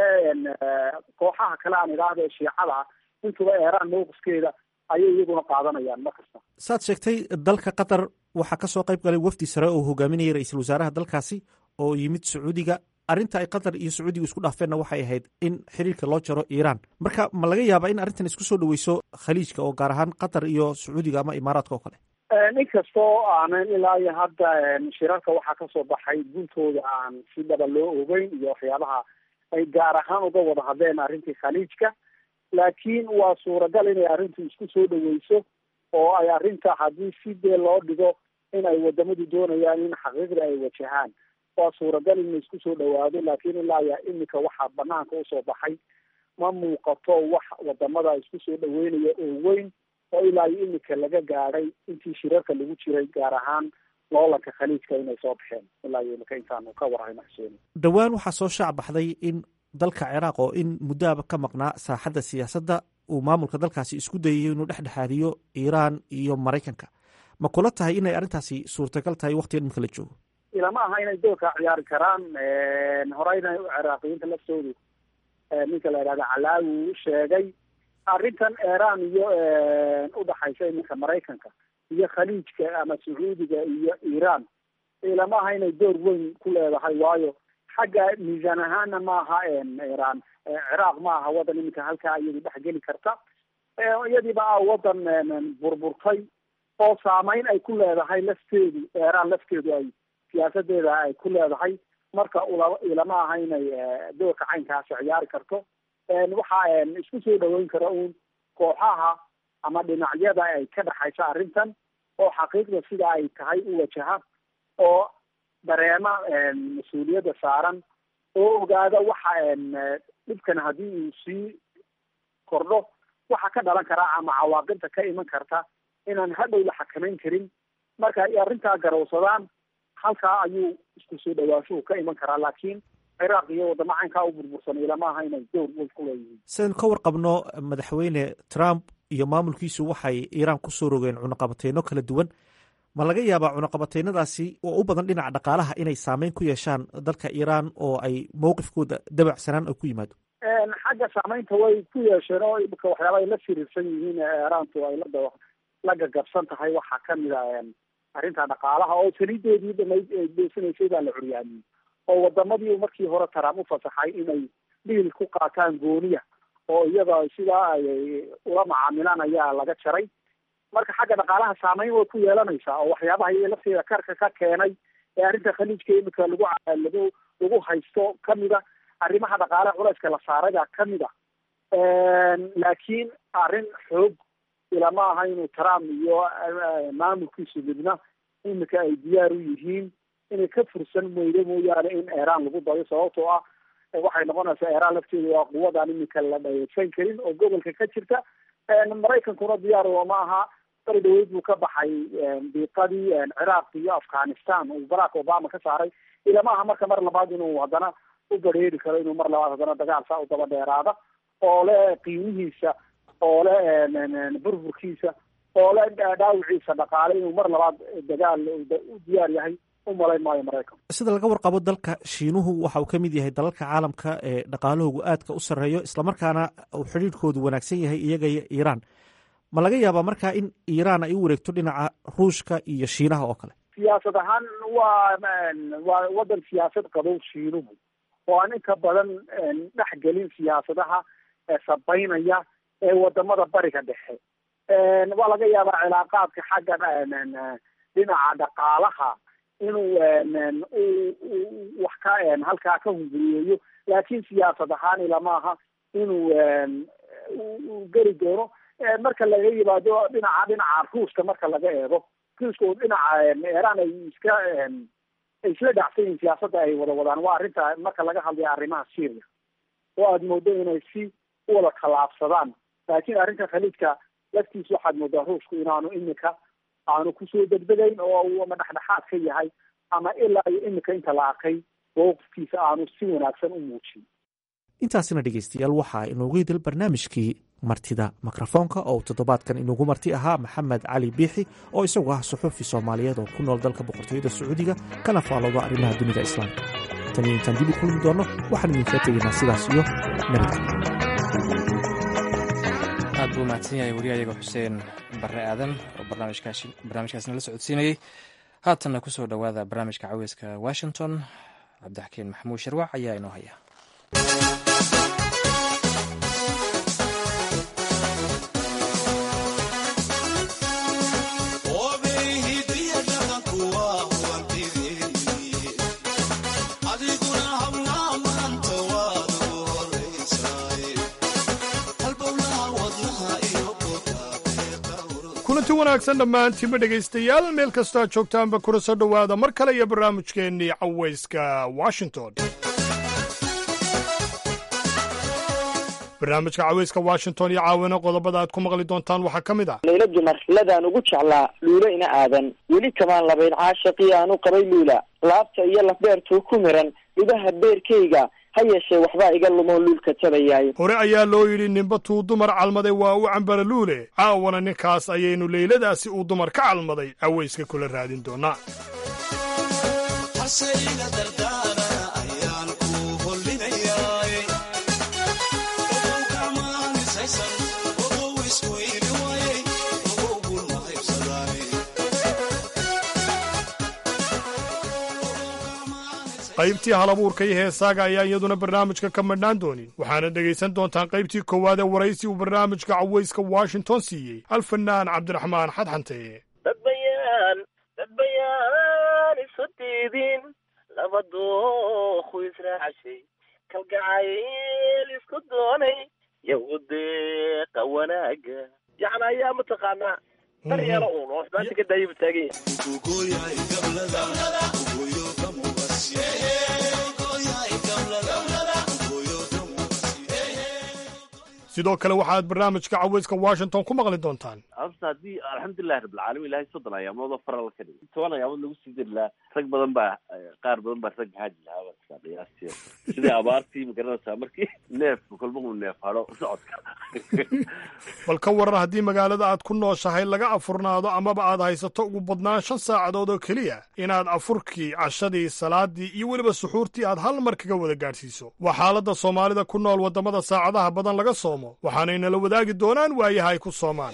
kooxaha kale aan idhaahda ee shiicada ah intuba eeraan mowqifkeeda ayay iyaguna qaadanayaan mar kasta saad sheegtay dalka qatar waxaa kasoo qayb galay wafdi sare oo hogaaminayay ra-iisul wasaaraha dalkaasi oo yimid sacuudiga arrinta ay qatar iyo sacuudiga isku dhaafeenna waxay ahayd in xiriirka loo jaro iiraan marka ma laga yaabaa in arrintan isku soo dhaweyso khaliijka oo gaar ahaan qatar iyo sacuudiga ama imaaraadka oo kale inkastoo aanan ilaa iyo hadda shirarka waxaa kasoo baxay guntooda aan si dhaba loo ogeyn iyo waxyaabaha ay gaar ahaan uga wada hadleen arrintii khaliijka laakiin waa suuragal inay arrintu isku soo dhaweyso oo ay arrinta haddii si dee loo dhigo in ay wadamadu doonayaan in xaqiiqda ay wajahaan waa suuragal in la isku soo dhawaado laakiin ilaa ya imika waxaa banaanka usoo baxay ma muuqato wax wadamada isku soo dhaweynaya oo weyn oo ilaa iyo imika laga gaadhay intii shirarka lagu jiray gaar ahaan loolanka khaliijka inay soo baxeen ilaa iyo imika intaanu ka warhayno xuseeni dhowaan waxaa soo shaac baxday in dalka ciraaq oo in muddoaba ka maqnaa saaxadda siyaasadda uu maamulka dalkaasi isku dayayo inuu dhexdhexaadiyo iiraan iyo maraykanka ma kula tahay inay arrintaasi suurtagal tahay waktigan imika la joogo ilama aha inay doorka ciyaari karaan horeyna ciraaqiyiinta laftoodu ninka la yidhahda calaawi uu sheegay arrintan iiraan iyo udhaxaysa iminka maraykanka iyo khaliijka ama sacuudiga iyo iiraan ilama aha inay door weyn ku leedahay waayo xagga miisaan ahaana maaha iiraan ciraaq ma aha wadan iminka halkaa iyadu dhexgeli karta iyadiiba a wadan burburtay oo saameyn ay ku leedahay lafteedu iiraan lafteedu ay siyaasadeeda ay ku leedahay marka ula ilama aha inay doorka caynkaasi ciyaari karto waxa isku soo dhaweyn kara uun kooxaha ama dhinacyada ay ka dhexaysa arrintan oo xaqiiqda sida ay tahay u wajaha oo dareema mas-uuliyadda saaran oo ogaada waxa dhibkan haddii uu sii kordho waxa ka dhalan karaa ama cawaaqibta ka iman karta inaan hadhow la xakamayn karin marka ay arrintaa garowsadaan halkaa ayuu isku soo dhawaashuhu ka iman karaa laakiin ciraaq iyo wadamo caynkaa u burbursan ilama aha inay dowr weyn ku leeyihiin sidaynu ka warqabno madaxweyne trump iyo maamulkiisu waxay iiraan kusoo rogeen cunaqabateyno kala duwan ma laga yaabaa cunaqabateynadaasi oo u badan dhinaca dhaqaalaha inay saameyn ku yeeshaan dalka iiraan oo ay mowqifkooda dabacsanaan ay ku yimaado xagga saameynta way ku yeesheen oo imika waxyaaba ay la firiirsan yihiin iiraantu ay la la gagabsan tahay waxaa kamid a arrinta dhaqaalaha oo saliideedii dhamayd ay beesanaysay baa la curyaamiyey oo wadamadii markii hore trump u fasaxay inay dhiil ku qaataan gooniya oo iyada sidaa ay ula macaamilaan ayaa laga jaray marka xagga dhaqaalaha saameyn way ku yeelanaysaa oo waxyaabaha iyo lafteeda karka ka keenay ee arrinta khaliijka imika lagu lagu lagu haysto kamida arrimaha dhaqaalaha culayska la saaray baa kamid a laakiin arrin xoog ilama aha inuu trump iyo maamulkiisu midna imika ay diyaar u yihiin inay ka fursan weydo mooyaane in iiraan lagu dayo sababtoo ah waxay noqonaysaa iiraan lafteedu waa quwadaan imika la dhayeysan karin oo gobolka ka jirta maraykankuna diyaar ma aha bari dhaweyd buu ka baxay diiqadii ciraaq iyo afghanistan uu barack obama ka saaray ilama aha marka mar labaad inuu haddana u badheeri karo inuu mar labaad haddana dagaal saa u daba dheeraada oo le qiimihiisa oo le burburkiisa oo le dhaawiciisa dhaqaale inuu mar labaad dagaal u diyaar yahay u malayn maayo maraykan sida laga warqabo dalka shiinuhu waxa uu ka mid yahay dalalka caalamka ee dhaqaalahoogu aadka u sarreeyo islamarkaana uu xidhiidhkoodu wanaagsan yahay iyaga iyo iiraan ma laga yaabaa markaa in iiraan ay u wareegto dhinaca ruushka iyo shiinaha oo kale siyaasad ahaan waa waa wadan siyaasad qabow shiinuhu oo aan inta badan dhexgelin siyaasadaha sabaynaya ee wadamada bariga dhexe waa laga yaabaa cilaaqaadka xagga dhinaca dhaqaalaha inuu wax ka halkaa ka hunguriyeeyo laakiin siyaasad ahaan ilama aha inuu geli doono marka laga yimaado dhinaca dhinaca ruushka marka laga eego ruushka oo dhinaca iiraan ay iska ay isla dhacsan yihiin siyaasadda ay wada wadaan waa arrinta marka laga hadlayo arrimaha syria oo aada moodo inay si uwada tallaabsadaan laakiin arrinta khaliijka laftiisa waxaad moodaa ruushku inaanu imika aanu kusoo degdegayn oo uu ama dhexdhexaad ka yahay ama ilaa iyo imika inta la arkay mowqifkiisa aanu si wanaagsan u muujin intaasina dhegeystayaal waxaa inoogu hidil barnaamijkii martida mikrofoonka oo toddobaadkan inugu marti ahaa maxamed cali biixi oo isagu ah suxuufi soomaaliyeed oo ku nool dalka boqortooyada sacuudiga kana faalooda arrimaha dunida islaamka tan iyo intaan dib u kulmi doonno waxaan idinkaga tegaynaa sidaas iyo nabadgelyo aad buu mahadsan yahay wariyahayaga xuseen barre aadan oo barnaamijkaasna la socodsiinayey haatanna ku soo dhowaada barnaamijka caweyska washington cabdixakiin maxamuud sharwac ayaa inoo haya kulanti wanaagsan dhammaantiinba dhegaystayaal meel kastoo aad joogtaanba kuna soo dhowaada mar kale iyo barnaamijkeennii cawayska washington barnaamijka cawayska washington iyo caawina qodobada aad ku maqli doontaan waxaa ka mid ah layla dumar ladaan ugu jeclaa luulo ina aadan weli kamaan labayn caashaqii aanu qabay luula laabta iyo lafbeertuu ku miran lugaha beerkayga ha yeeshee waxbaa iga lumoo luulka tabayaay hore ayaa loo yidhi ninba tuu dumar calmaday waa u cambara luule caawana ninkaas ayaynu leyladaasi uu dumar ka calmaday cawayska kula raadin doonaa qaybtii halabuurka iyo heesaaga ayaa iyaduna barnaamijka ka madhnaan doonin waxaana dhegaysan doontaan qaybtii koowaad ee waraysi uu barnaamijka cawayska washington siiyey alfanaan cabdiraxmaan xadxante dad bayaan dad bayaan isu diidin laba dookhu israacashay kalgacayl isku doonay yahudeeqa wanaaga yacni ayaa mataqaanaa daryeelo uun oo maanta ka daayaba taagan sidoo kale waxaad barnaamijka cawayska washington ku maqli doontaan horta haddii alxamdulilahi rabbilcaalamiin ilahay soddon ayaamoodoo faral ka dhigay toban ayaamood lagu sii dari lahaa rag badan baa qaar badan baa rag haaji lahaa baa qiyaastii sidii abaartii magaranaysaa markii neef kolba uu neef hadho socodka bal ka waran haddii magaalada aad ku nooshahay laga afurnaado amaba aad haysato ugu badnaan shan saacadood oo keliya inaad afurkii cashadii salaadii iyo weliba suxuurtii aad hal mar kaga wada gaadhsiiso waa xaaladda soomaalida ku nool waddamada saacadaha badan laga soomo waxaanay nala wadaagi doonaan waayaha ay ku soomaan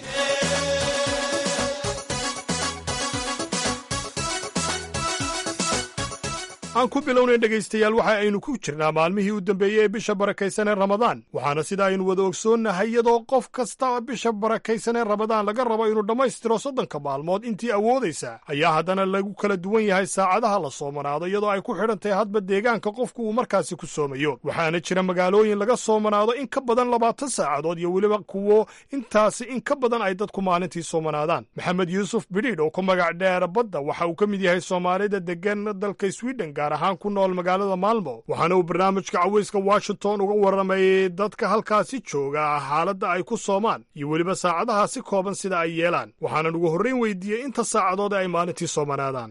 aan ku bilownay dhegaystayaal waxa aynu ku jirnaa maalmihii u dambeeyey ee bisha barakaysan ee ramadaan waxaana sida aynu wada ogsoonnahay iyadoo qof kasta bisha barakaysan ee ramadaan laga rabo inuu dhammaystiro soddonka maalmood intii awoodaysa ayaa haddana lagu kala duwan yahay saacadaha la soomanaado iyadoo ay ku xidhan tahay hadba deegaanka qofku uu markaasi ku soomayo waxaana jira magaalooyin laga soomanaado in ka badan labaatan saacadood iyo weliba kuwo intaasi in ka badan ay dadku maalintii soomanaadaan maxamed yuusuf bidhiidh oo ku magac dheer badda waxa uu ka mid yahay soomaalida degan dalka sweden gaar ahaan ku nool magaalada maalmo waxaana uu barnaamijka cawayska washington uga warramayey dadka halkaasi jooga xaaladda ay ku soomaan iyo weliba saacadaha si kooban sida ay yeelaan waxaanan ugu horrayn weydiiyey inta saacadood ay maalintii soomanaadaan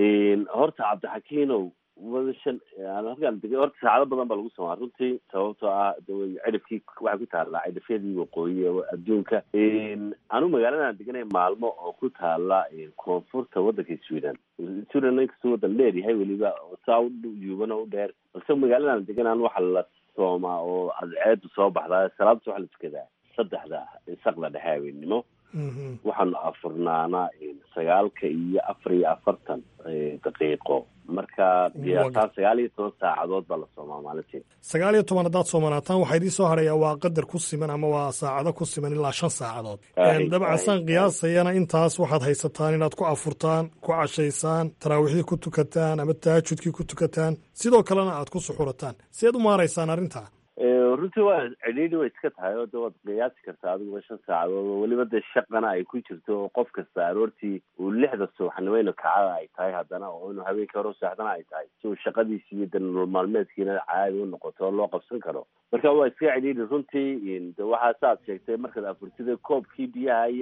horta cabdixakiinow wadashan halkaan degay horta saacado badan baa lagu somaa runtii sababtoo ah cidhifkii waxay ku taallaa cidhifyadii waqooyi ee adduunka anu magaaladan deganay maalmo oo ku taala koonfurta waddanka sweden sweden inkastoo waddan dheer yahay weliba saa u yuuban oo u dheer balse magaaladan deganaan waxa la soomaa oo cadceedu soo baxdaa salaadta waxa la tukadaa saddexda saqda dhexe habeennimo waxaanu afurnaanaa sagaalka iyo afar iyo afartan daqiiqo marka qiyaasaan sagaal iyo toban saacadood baa la soomaa maalintii sagaal iyo toban haddaad soomanaataan waxaa idiin soo hadhayaa waa qadar ku siman ama waa saacado ku siman ilaa shan saacadood dabcan saan qiyaasayana intaas waxaad haysataan inaad ku afurtaan ku cashaysaan taraawiixdii ku tukataan ama tahajudkii ku tukataan sidoo kalena aad ku suxurataan sideed u maaraysaan arrintaa runtii waa cidhiidhi way iska tahay oo de waad qiyaasi kartaa adiguba shan saacadood oo weliba dee shaqana ay ku jirto oo qof kasta aroortii uu lixda subaxnimo inu kacada ay tahay haddana oo inuu habeenkii hore seexdana ay tahay si uu shaqadiisi iyo de nolol maalmeedkiina caadi u noqoto oo loo qabsan karo marka waa iska cidhiidhi runtii de waxaa saaad sheegtay markaad afurtida koobkii biyaha iyo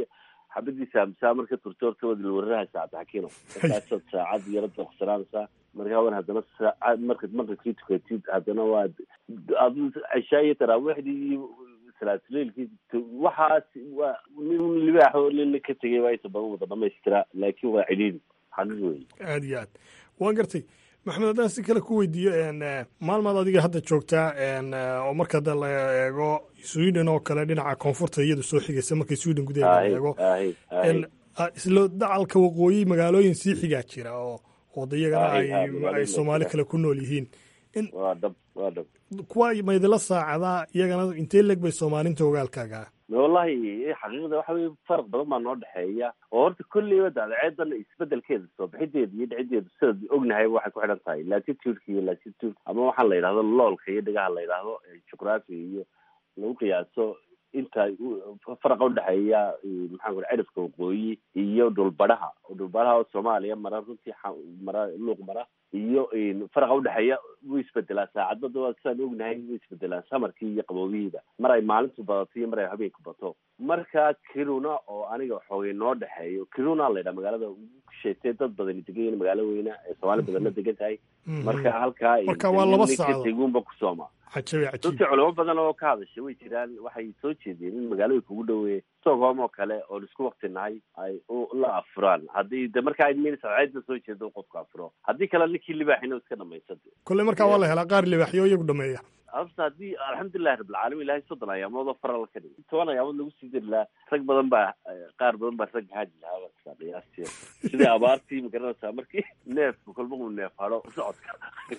xabadiisa amsaa marka turto horta waad ilwararahaysa cabdixakiino markaasaad saacad yaro doqsanaanaysaa markaa wan haddana saacad markaad maqribkii tukatid haddana waad ad cishaa iyo taraawiixdii iyo salaatuleilkii waxaas waa nin libaax oo nina ka tegay baa inta badan wada dhamaystiraa laakiin waa cidhiidhi xaqiiq wey aad iyo aad waan gartay maxamed haddaan si kale ku weydiiyo maalmaad adiga hadda joogtaa oo marka da la eego sweden oo kale dhinaca koonfurta iyadu soo xigaysa markii sweden gudaheeda la eego isla dacalka waqooyi magaalooyin sii xigaa jira oo odayagana ay soomaali kale ku nool yihiin waa dhab waa dhab kuwa maydila saacadaa iyagana intee leg bay soomaalinta ogaalkaaga wallahi xaqiiqda waxa weye faraq badan baa noo dhexeeya oo horta kolleyba daadceedan isbedelkeeda soo bixideeda iyo dhicideedu sidaad ognahay waxay ku xidhan tahay latitude-ka iyo latitude ama waxaan la yidhahdo loolka iyo dhegaha la yidhaahdo juqraafiga iyo lagu qiyaaso inta faraqa udhexeeya maxaan ku cidhifka waqooyi iyo dhulbadhaha dhulbadhaha oo soomaaliya mara runtii mara luuq mara iyo faraqa udhexeeya wuu isbedelaa saacadbada waa sidaan ognahay wuu isbedelaa samarkii iyo qaboobihiiba mar ay maalintu badato iyo mar ay habeenku bato marka kiruna oo aniga xoogay noo dhexeeyo kiruna la yidhaha magaalada sheetee dad badani degan yihin magaalo weyna ee soomaali badanna degan tahay marka halkaa marka waa laba saacadood tegunba ku sooma cajabi cajiib runtii culamo badan oo ka hadashay way jiraan waxay soo jeediyeen in magaalooyin kugu dhoweeye stockholm oo kale oon isku wakti nahay ay la afuraan haddii de markaa minceeda soo jeedo qofku afuro haddii kale ninkii libaaxina iska dhamaysada kolley markaa waa la helaa qaar libaaxyo iyagu dhameeya horta haddii alxamdulilahi rabbilcaalamiin ilahay soddon ayaamood oo faral ka dhigay toban ayaamood lagu sii dari lahaa rag badan baa qaar badan baa rag haaji lahaa baa qiyaastii sidii abaartii magaranaysaa markii neefku kolba uu neef hado socodka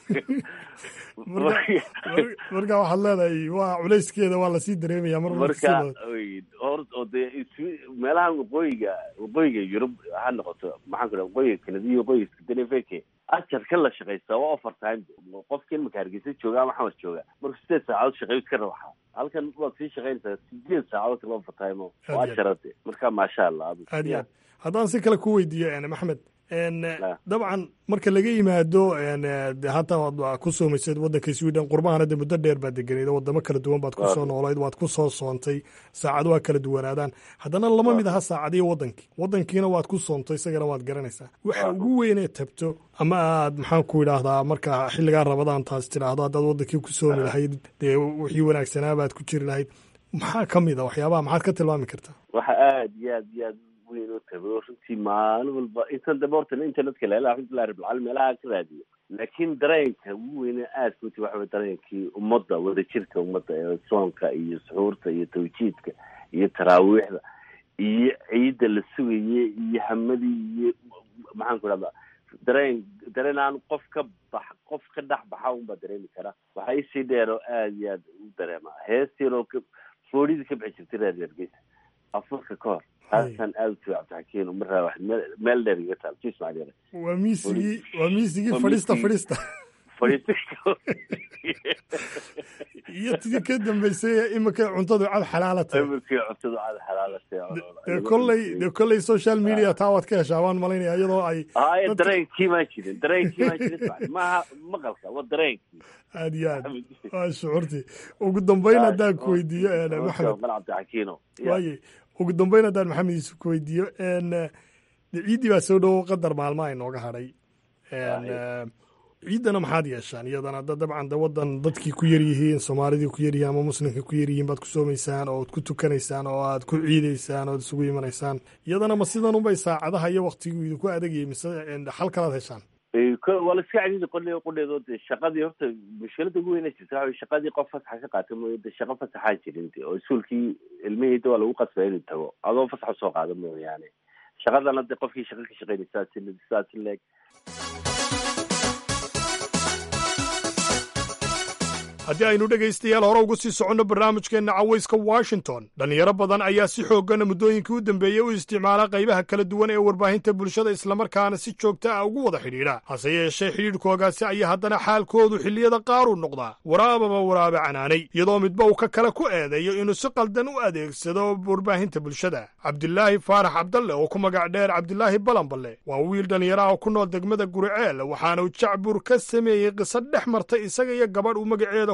marka waxaad leedahay waa culayskeeda waa lasii dareemaya mar marka hor oo dee meelahan waqooyiga waqooyiga yurub ha noqoto maxaan ku dhaha waqooyiga kanadiya waqooyiga scandinavia ajarka la shaqaysta waa offer time qofka in maka hargeysa jooga ama xamar jooga markuu sideed saacadood shaqeeyo iska rawaxa halkan waad sii shaqaynaysaa sideed saacadood kala offer time oo ajarade marka maasha allah aad iyo aad haddaan si kale ku weydiiyo maxmed dabcan marka laga yimaado hata waad ku soomaysad waddanka sweden qurbahana de muddo dheer baad deganeed wadamo kala duwan baad kusoo noolayd waad ku soo soontay saacado waa kala duwanaadaan haddana lama mid aha saacadiyo wadankii wadankiina waad ku soontay isagana waad garanaysaa waxa ugu weynee tabto ama aad maxaan ku idhaahdaa marka xilligaa rabadaan taas tidhaahdo haddaad wadankii ku soomi lahayd dee wixii wanaagsanaa baad ku jiri lahayd maxaa ka mid a waxyaabaha maxaad ka tilmaami kartaa waxa aad iyo aad iyo aad weyn oo tago runtii maalin walba intan dambe horta internetka leela alxamdulillahi rabbilcaalamiin meelaha ka raadiyo laakiin dareenka ugu weyne aadka uti waxa weye dareenkii ummadda wadajirka ummadda ee soonka iyo suxuurta iyo tawjiidka iyo taraawiixda iyo ciidda la sugaye iyo hamadii iyo maxaan ku dhahdaa dareen dareen aan qof ka bax qof ka dhex baxa unbaa dareemi kara waxaa isii dheer oo aada iyo aad u dareema hees yaroo foodhidii ka bixi jirtay reer hargeysa afurka ka hor taasaan aada u tibi cabdixakiin maraa wax meel dheer iga taal jis macdere waa miisigii waa miisigii fadhista fadhista iyo tidii ka dambeysay imika cuntadu cad xalaalatay imikii cuntadu cad xalaalatay dee kolley dee kolley social media taa waad ka heshaa waan malaynaya iyadoo ay haya dareenkii maa jirin dareenkii maa jirin maaha maqalka waa dareenkii aad iyo aad waa shucuurtii ugu dambeyn haddaan ku weydiiyo maxamed cabdixakiino waaye ugu dambeyn haddaan maxamed yuusuf ku weydiiyo de ciiddii baa soo dhowo qadar maalmaha inooga hadhay ciiddana maxaad yeeshaan iyadana dabcan de wadan dadkii ku yar yihiin soomaalidii ku yaryihiin ama muslimkii ku yaryihiin baad ku soomaysaan oo ad ku tukanaysaan oo aad ku ciidaysaan oo ad isugu imanaysaan iyadana ma sidan unbay saacadaha iyo waktigii idinku adagayay mise xal kalaad heshaan waa la iska cadiidi qole qudheedo de shaqadii horta mushkilada ugu weyna jirta waxa shaqadii qof fasaxa ka qaata mooye de shaqo fasaxaa jirin de oo iskuolkii ilmihii waa lagu qasbay inuu tago adoo fasax usoo qaada mooyaane shaqadana de qofkii shaqa ka shaqeynaysaa sidaas leeg haddii aynu dhegaystayaal hore ugu sii soconno barnaamijkeenna cawayska washington dhallinyaro badan ayaa si xooggana muddooyinkii u dambeeyey u isticmaala qaybaha kala duwan ee warbaahinta bulshada islamarkaana si joogta ah ugu wada xidhiidha hase yeeshee xidhiidhkoogaasi ayaa haddana xaalkoodu xilliyada qaar u noqdaa waraababa waraabe canaanay iyadoo midba uu ka kale ku eedeeyo inuu si qaldan u adeegsado warbaahinta bulshada cabdilaahi faarax cabdalle oo ku magac dheer cabdilaahi balanballe waa wiil dhallinyaraha ku nool degmada guriceel waxaana uu jacbur ka sameeyey qiso dhex martay isaga iyo gabadh uu magaceeda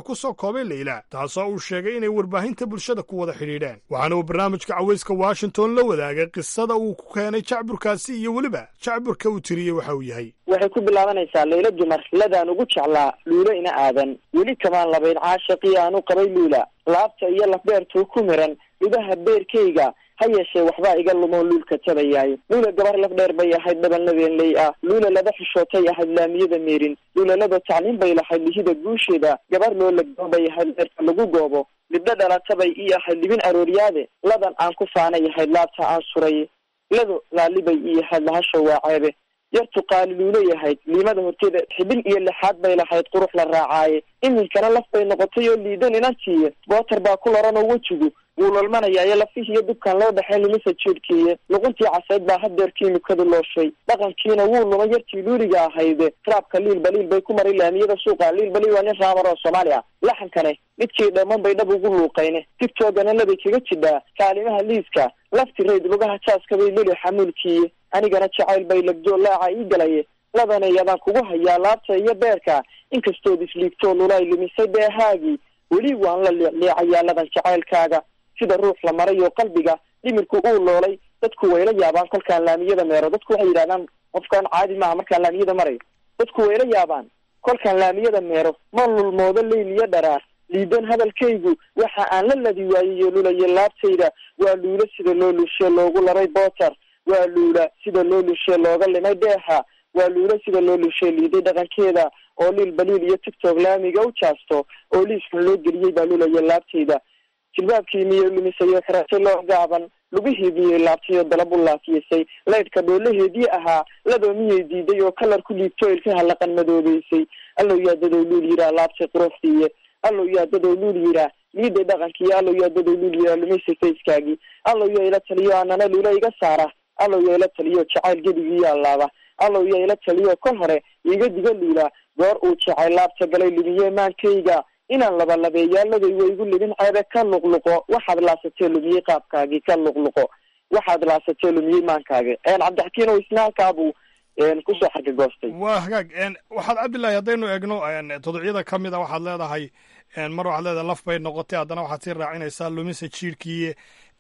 ku soo koobay leyla taasoo uu sheegay inay warbaahinta bulshada ku wada xidhiidheen waxaana uu barnaamijka cawayska washington la wadaagay qisada uu ku keenay jacburkaasi iyo weliba jacburka uu tiriyey waxa uu yahay waxay ku bilaabanaysaa layla dumar ladaan ugu jeclaa luulo ina aadan weli kamaan labayn caashaqii aanu qabay luula laabta iyo lafbeertuu ku miran lugaha beerkayga ha yeeshee waxbaa iga lumoo luulka tabayaay luula gabar laf dheer bay ahayd dhabalnabeenley ah luula laba xishootay ahayd laamiyada meerin luulalada tacliin bay lahayd lihida guusheeda gabar loo lagdoo bay ahayd dheerka lagu goobo libdho dhalatabay ii ahayd libin arooryaade ladan aan ku faanay ahayd laabta aan suray lado laalibay ii ahayd lahasho waa ceebe yartu qaali luulo yahayd liimada horteeda xibin iyo lixaad bay lahayd qurux la raacaaye iminkana laf bay noqotay oo liidan inantiiye bootar baa ku loran oo wejigu wuu lolmanayaayo lafihiiyo dubkaan loo dhexayn lumisa jeedhkiiye luquntii caseyd baa hadeer kiimikadu looshay dhaqankiina wuu lumay yartii luuliga ahayde raabka liil baliil bay ku maray laamiyada suuqa liil baliil waa nin raamar oo soomaali ah laxankane midkii dhamman bay dhab ugu luuqayne tigtoogana labay kaga jidhaa kaalimaha liiska lafti rayd lugaha jaaska bay luli xamuulkiiye anigana jacayl bay lagdoo laaca ii galaye ladanay adaan kugu hayaa laabta iyo beerka inkastood isliigtoo lulaay lumisay beehaagii weli waan la liicliicayaa ladan jacaylkaaga sida ruux la maray oo qalbiga dhimirku uu loolay dadku wayla yaabaan kolkaan laamiyada meero dadku waxay yidhahdaan qofkaan caadi maaha markaan laamiyada marayo dadku wayla yaabaan kolkaan laamiyada meero ma lulmoodo leyl iyo dharaar liidan hadalkaygu waxa aan la ladi waayeyo lulayo laabtayda waa luulo sida loo lushe loogu laray bootar waa luula sida loo lushe looga limay dheexa waa luulo sida loo lushe liiday dhaqankeeda oo liil baliil iyo tigtog laamiga u jaasto oo liiskan loo geliyey baa lulayo laabtayda jilbaabkii miyay lumisay oo xiraatay loo gaaban lugihii miyay laabtay oo dalab u laafiyasay laydhka dhoolaheedii ahaa ladoo miyay diiday oo kalar ku liibto ilkaha laqan madoobeysay allow yaadadow luul yiraa laabtay quruxdiiye allow yaadadow luul yiraa liiday dhaqankiiyo allow yaadadow luul yiraa lumisay fayskaagii allow yaa ila taliyo anana luula iga saara allow yaa ila taliyo jacayl gebigiiyo allaaba allow yaa ila taliyo kol hore iga diga luula goor uu jacayl laabta galay lumiye maankayga inaan labalabeeyaaladay waygu libin ceebe ka luqluqo waxaad laasatee lumiyey qaabkaagii ka luqluqo waxaad laasatee lumiyey maankaagi cabdixakiin o isna halkaabuu kusoo xargagoostay waa hagaag waxaad cabdillahi haddaynu eegno todocyada ka mid a waxaad leedahay mar waxaad leedahay laf bay noqotay haddana waxaad sii raacinaysaa lumisa jiirhkiiye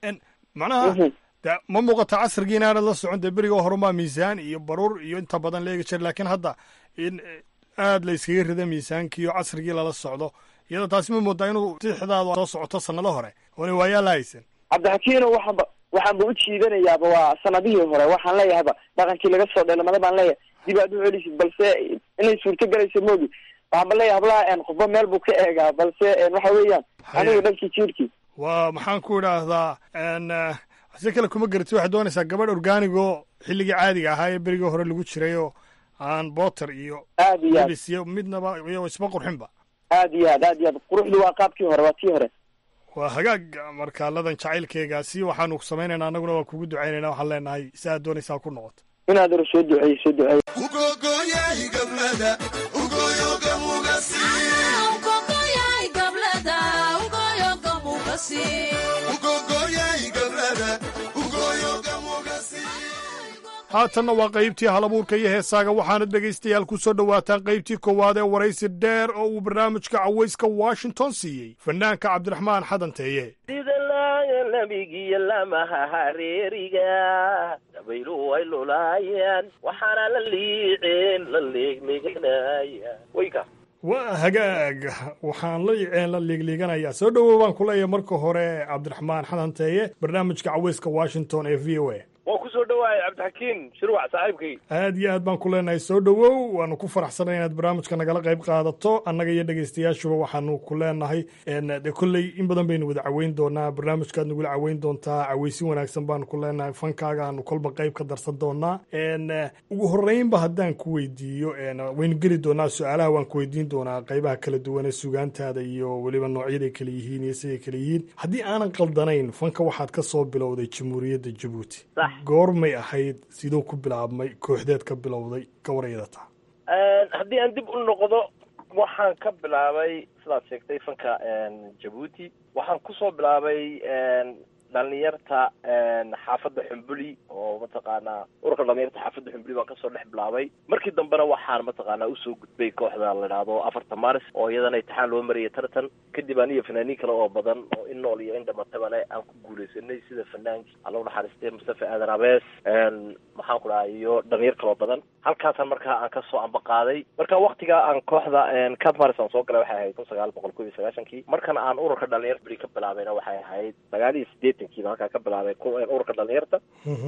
macnaha de ma muuqata casrigii inaanad la socon dee beriga horumaa miisaan iyo baruur iyo inta badan la eegi jira lakiin hadda in aad la iskaga rida miisaankiiyo casrigii lala socdo iyadoo taasi ma moodaa inuu sixdaadu soo socoto sanado hore oona waayaa la haysan cabdixakiino waxaanba waxaanba u jiidanayaaba waa sanadihii hore waxaan leeyahayba dhaqankii laga soo dheelamada baan leeyahay dib aad u celisid balse inay suurto galaysa moogi waxaanba leeyahay hablaha qofba meel buu ka eegaa balse waxa weeyaan aniga dhankii jiirkii waa maxaan ku idhaahdaa si kale kuma garatid waxaad doonaysaa gabadh orgaanigo xilligii caadiga ahaa ee berigii hore lagu jiray oo aan boter iyo aad iyo aad lebis iyo midnaba iyo isba qurxinba aad iyo aad aad iyo aad quruxdu waa qaabkii hore waa tii hore waa hagaag marka ladan jacaylkeegaasi waxaanu samaynaynaa annaguna waa kugu ducaynayna waxaan leenahay si aad doonaysaa ku noqoto inaad aro soo duceeyo soo duceeyo haatanna waa qaybtii halabuurka iyo heesaaga waxaana dhegaystayaal ku soo dhowaataan qaybtii koowaad ee waraysi dheer oo uu barnaamijka cawayska washington siiyey fanaanka cabdiraxmaan xadanteeye sida laaga nabigiyo lamaha hareeriga dabayluhu way lulaayaan waxaana la liiceen la leegleeganaya wayka waa hagaag waxaan la iceen la liigliiganayaa soo dhowow baan ku leeyahay marka hore cabdiraxmaan xadanteeye barnaamijka cawayska washington ee v o a waa ku soo dhawaayay cabdixakiin shirwac saaxiibkay aad iyo aad baan ku leenahay soo dhowow waanu ku faraxsanay inaad barnaamijka nagala qayb qaadato annaga iyo dhegaystayaashuba waxaanu ku leenahay de kolley in badan baynu wada caweyn doonaa barnaamijkaad nagula caweyn doontaa caweysin wanaagsan baanu ku leenahay fankaaga aanu kolba qayb ka darsan doonaa ugu horeynba haddaan ku weydiiyo waynu geli doonaa su-aalaha waan ku weydiin doonaa qaybaha kala duwan ee sugaantaada iyo weliba noocyaday kala yihiin iyo siday kala yihiin haddii aanan qaldanayn fanka waxaad ka soo bilowday jamhuuriyadda jabuuti goormay ahayd siduu ku bilaabmay kooxdeed ka bilowday gawarayada taa haddii aan dib u noqdo waxaan ka bilaabay sidaad sheegtay fanka jabuuti waxaan kusoo bilaabay dhalinyarta xaafadda xumbuli oo mataqaanaa ururka dhalinyarta xaafadda xumbuli baan kasoo dhex bilaabay markii dambena waxaan mataqaanaa usoo gudbay kooxda la idhaahdo afarta maris oo iyadana imtixaan loo marayay tartan kadib aniyo fanaaniin kale oo badan oo in nool iyo in dhamataba aan ku guuleysanay sida fanaankii alla unaxariistay mustafa aadan abees maxaan ku dhaha iyo dhalinyar kaloo badan halkaasaan markaa aan kasoo ambaqaaday marka waktiga aan kooxda cat maris aan soo galay waxay ahayd kun sagaal boqol kob iyo sagaashankii markana aan ururka dhalinyarta beri ka bilaabayna waxay ahayd sagaal iyo sideetankiiba halkaa ka bilaabay ururka dhalinyarta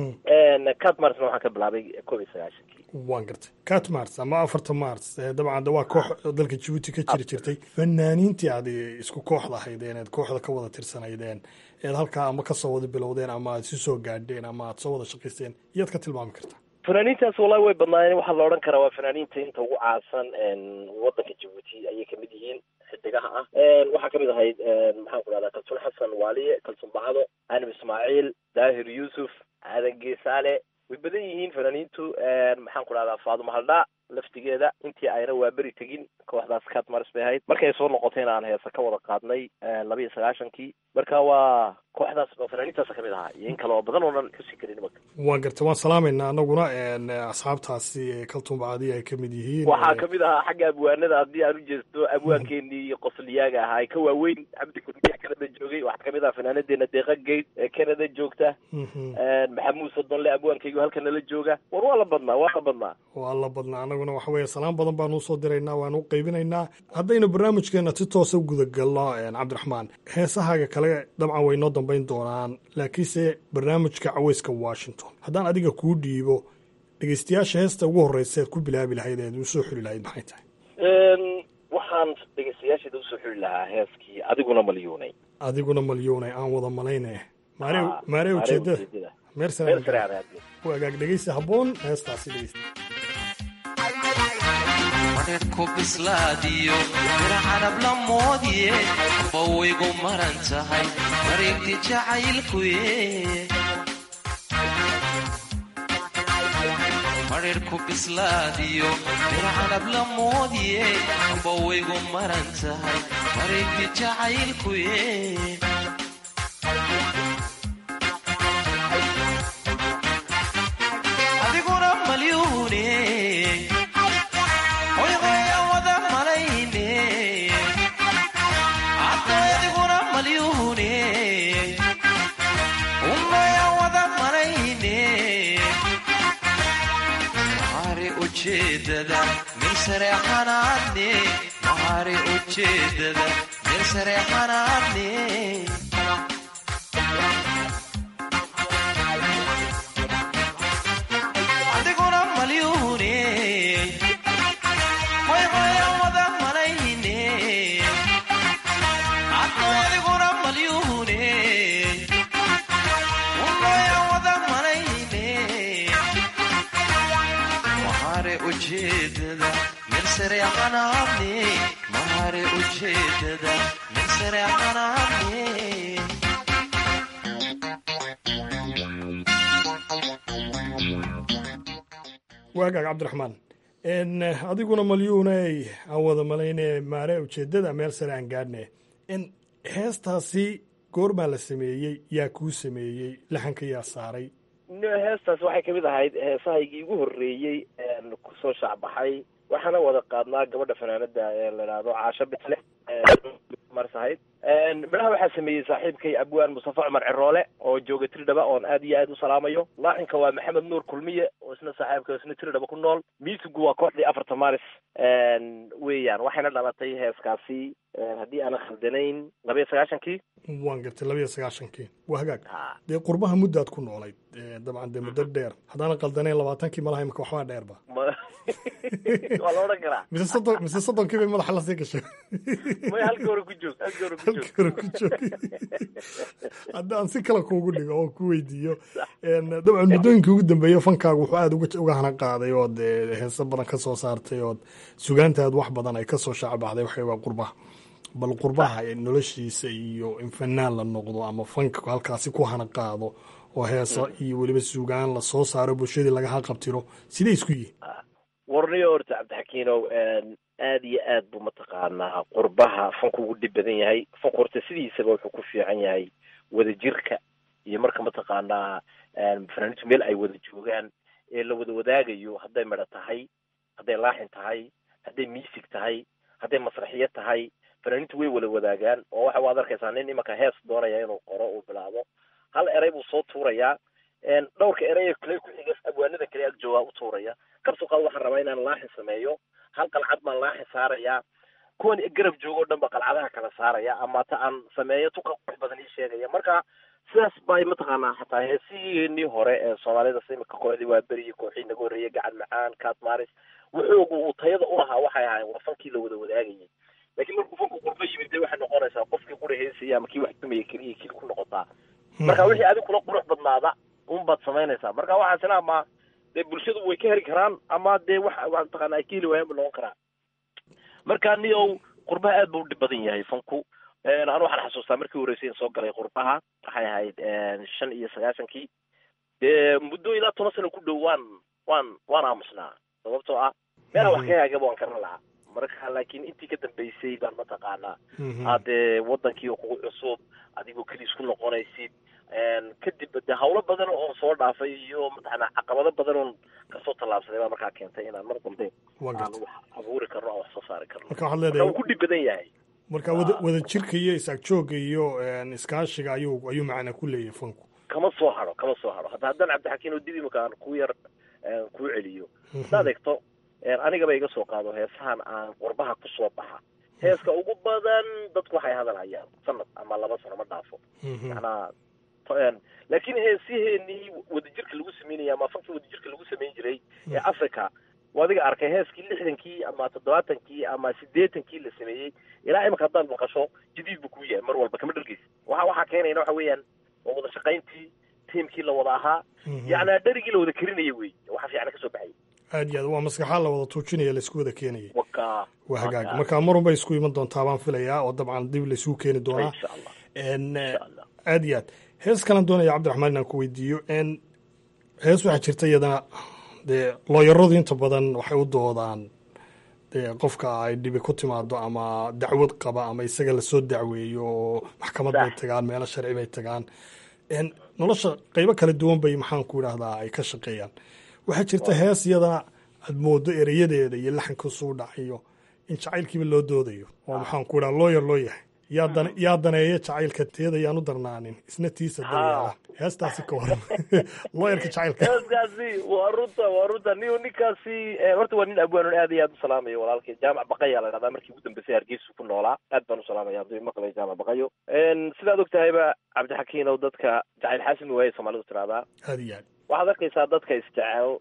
cat marisna waxaan ka bilaabay kob iyo sagaashankii waan gartay cat mars ama afarta mars dabcan de waa koox dalka jabuuti ka jiri jirtay fanaaniintii aad isku kooxda ahaydeen eed kooxda ka wada tirsanaydeen eed halkaa ama kasoo wada bilowdeen ama aad isu soo gaadheen ama aad soo wada shaqaysteen iyaad ka tilmaami kartaa fanaaniintaas wallahi way badnaayeen waxaa la odhan karaa waa fanaaniinta inta ugu caansan wadanka jabuuti ayay kamid yihiin xidigaha ah waxaa kamid ahayd maxaan ku dhahdaa kalsun xasan waaliye kalsun bacdo anim ismaaciil daahir yuusuf aadan geesaale way badan yihiin fanaaniintu maxaan ku dhahdaa faaduma haldhaa laftigeeda intii ayna waa beri tegin kooxdaas cat maris bay ahayd markay soo noqotayna aan heesa ka wada qaadnay laba iyo sagaashankii marka waa kooxdaas fanaaniintaas kamid ahaa iyo in kale oo badan oo dhan xusi karin imaka waan gartay waan salaamayna anaguna asxaabtaasi kaltuun bacadiya ay kamid yihiin waxaa kamid ahaa xagga abwaanada haddii aan ujeesto abwaankeenii qosliyaaga ahaa ka waaweyn cabdi kulmiya canada joogay waxaa kamid ahaa fanaanadeena deeqa geyd ee canada joogta maxamuud sodonle abwaankaygu halka nala jooga war waa la badnaa waa la badnaa waa la badnaa anaguna waxa weeye salaan badan baanu usoo diraynaa waanu u qaybinaynaa haddaynu barnaamijkeena si toosa gudagalno cabdiraxmaan heesahaaga kale dabcan way noo dambayn doonaan laakiinse barnaamijka caweyska washington haddaan adiga kuu dhiibo dhegeystayaasha heesta ugu horreysa eed ku bilaabi lahayd eed usoo xuli lahayd maxay tahay waxaan dhegeystayaasheeda usoo xuli lahaa heeskii adiguna malyuunay adiguna malyuunay aan wada malayne maare maare ujeedada meersana u agaag dhegeysta habboon heestaasi dhegeysta ku bislaadiyo mir carab la moodiye bawaygu maran tahay mareegti jacaylkuye marir ku bislaadiyo mir carab la moodiye bawaygu maran tahay mareegti jacaylkuye adiguna malyuune ujeedada meel sareexanaadne mahari ujeedada meel sareexanaadne adiguna malyuune hoyhoya wada malayne adno adiguna malyuune unoya wada malayne mahare ujeedada meel sareexanaadne mahare ujeedada meel sareexanaadne waagaag cabdiraxmaan adiguna malyuuney aan wada malayne maare ujeedada meel sare aan gaadhne heestaasi goormaa la sameeyey yaa kuu sameeyey laxanka yaa saaray heestaas waxay kamid ahayd heesahaygii ugu horreeyey kusoo shaacbaxay waxaana wada qaadnaa gabadha fanaanada ee la idhaahdo caasho bitle maris ahayd midhaha waxaa sameeyey saaxiibkay abwaan mustafa cumar ciroole oo jooga tiridhaba oon aad iyo aad u salaamayo laaxinka waa maxamed nuur kulmiye oo isna saaxiibka isna tiridhaba ku nool miisigu waa kooxdii afarta maris weeyaan waxayna dhalatay heeskaasi haddii aanan khaldanayn laba iyo sagaashankii waan gartay laba iyo sagaashankii waa hagaag dee qurbaha muddaad ku noolayd dabcan dee muddo dheer haddaanan qaldanayn labaatankii malaha imika waxbaa dheerba waa la odhan karaa mise soddon mise soddonkii bay madaxa lasii gashay may halka hore ku joog halka hore ku joog halka hore ku joog haddaan si kale kuugu dhigo oo ku weydiiyo dabcan muddooyinkii ugu dambeeya fankaagu wuxuu aada uga hana qaaday ood heese badan ka soo saartay ood sugaantaad wax badan ay kasoo shaacbaxday waxay waa qurbaha bal qurbaha noloshiisa iyo in fanaan la noqdo ama fanka halkaasi ku hana qaado oo heesa iyo weliba sugaan la soo saaro bulshadii laga haqabtiro siday isku yihiin warniyo horta cabdixakiinow aad iyo aad buu mataqaanaa qurbaha fanku ugu dhib badan yahay fanku horta sidiisaba wuxuu ku fiican yahay wadajirka iyo marka mataqaanaa fanaaniintu meel ay wada joogaan ee la wada wadaagayo hadday medho tahay hadday laaxin tahay hadday miisig tahay hadday masraxiyo tahay fanaaniintu way wada wadaagaan oo waxa waad arkaysaa nin imanka hees doonaya inuu qoro uu bilaabo hal erey buu soo tuurayaa dhowrka erey kale ku xiga abwaanada kale ag joogaa u tuuraya kabsoo qaad waxaan rabaa inaan laaxin sameeyo hal qalcad baan laaxin saarayaa kuwan garab joogo o dhan ba qalcadaha kala saaraya ama ta aan sameeyo tuka qurux badan ii sheegaya marka sidaas bay mataqaanaa xataa heesiheenii hore ee soomaalida imika kooxdii waa beriyi kooxii naga horreeyay gacan macaan kaat maris wuxuugu uu tayada u lahaa waxay ahayn waa fankii la wada wadaagayay laakiin markuu fanku qurba yimid dee waxay noqonaysaa qofkii qura heesaya ama kii wax tumaya keliya kii ku noqotaa marka wixii adig kula qurux badnaada un baad samaynaysaa marka waxaasina ama dee bulshadu way ka heli karaan ama dee wax mataqaana ay ka heli waayaan bu noqon karaa marka niow qurbaha aad buu u dhib badan yahay fanku anu waxaan xasuustaa markii horeysay in soo galay qurbaha waxay ahayd shan iyo sagaashankii dee muddo ilaa toban sano ku dhow waan waan waan aamusnaa sababtoo ah meela wax ka haagaba waan karan lahaa marka laakiin intii ka dambeysay baan mataqaanaa hadee wadankii oo kugu cusub adigoo keliis ku noqonaysid kadib de hawlo badan oo soo dhaafay iyo mataqaanaa caqabado badan oon kasoo tallaabsaday baa markaa keentay inaan mar dambe aan wax abuuri karno aan wax soo saari karno marka waxaad marka leedahay wuu ku dhib badan yahay marka wada wada jirka iyo is-agjoogga iyo iskaashiga ayuu ayuu macna ku leeyahay fanku kama soo haro kama soo haro hadda haddaan cabdixakiin oo dib imika aan ku yar kuu celiyo haddaad egto anigaba iga soo qaado heesahan aan qurbaha kusoo baxa heeska ugu badan dadku waxay hadal hayaan sanad ama laba sano ma dhaafo macnaa laakiin heesiheenii wadajirka lagu sameynaya ama fankii wadajirka lagu samayn jiray ee africa waa adiga arkay heeskii lixdankii ama toddobaatankii ama siddeetankii la sameeyey ilaa imika haddaad maqasho jadiid buu kuu yahay mar walba kama dhargeysa waxa waxaa keenayna waxa weeyaan waa wada shaqayntii tiimkii la wada ahaa yacnaa dharigii la wada karinaya wey waxa fiican kasoo baxay aad iyo aad waa maskaxaa la wada tuujinaya laisku wada keenayay waka waa hagaag marka marun bay isku iman doontaa baan filayaa oo dabcan dib laisugu keeni doonaa insha allah n aad iyo aad hees kalan doonaya cabdiraxmaan inaan ku weydiiyo n hees waxaa jirta iyadana dee looyaradu inta badan waxay u doodaan dee qofka ay dhibi ku timaado ama dacwad qaba ama isaga lasoo dacweeyo oo maxkamad bay tagaan meelo sharci bay tagaan n nolosha qeybo kala duwan bay maxaan ku idhaahdaa ay ka shaqeeyaan waxaa jirta hees iyadana aad moodo ereyadeeda iyo laxanka suu dhacayo in jacaylkiiba loo doodayo oo maxaan ku idhaha looyar loo yahay yaa dan yaa daneeya jacaylka teeda yaan u darnaanin isna tiisa daryeela heestaasi ka waran looyarka jacaylka heeskaasi waa runta waa runta ni ninkaasi horta waa nin abwaanon aad iyo aad u salaamayo walaalkay jaamac baqaya la dhahdaa markii ugu dambeysay hargeysa ku noolaa aad baan u salaamaya hadduu maqlay jaamac baqayo sidaad og tahayba cabdixakiin ow dadka jacayl xaasimi waaye soomaalidu tiraahdaa aad iyo aad waxaad arkaysaa dadka isjecel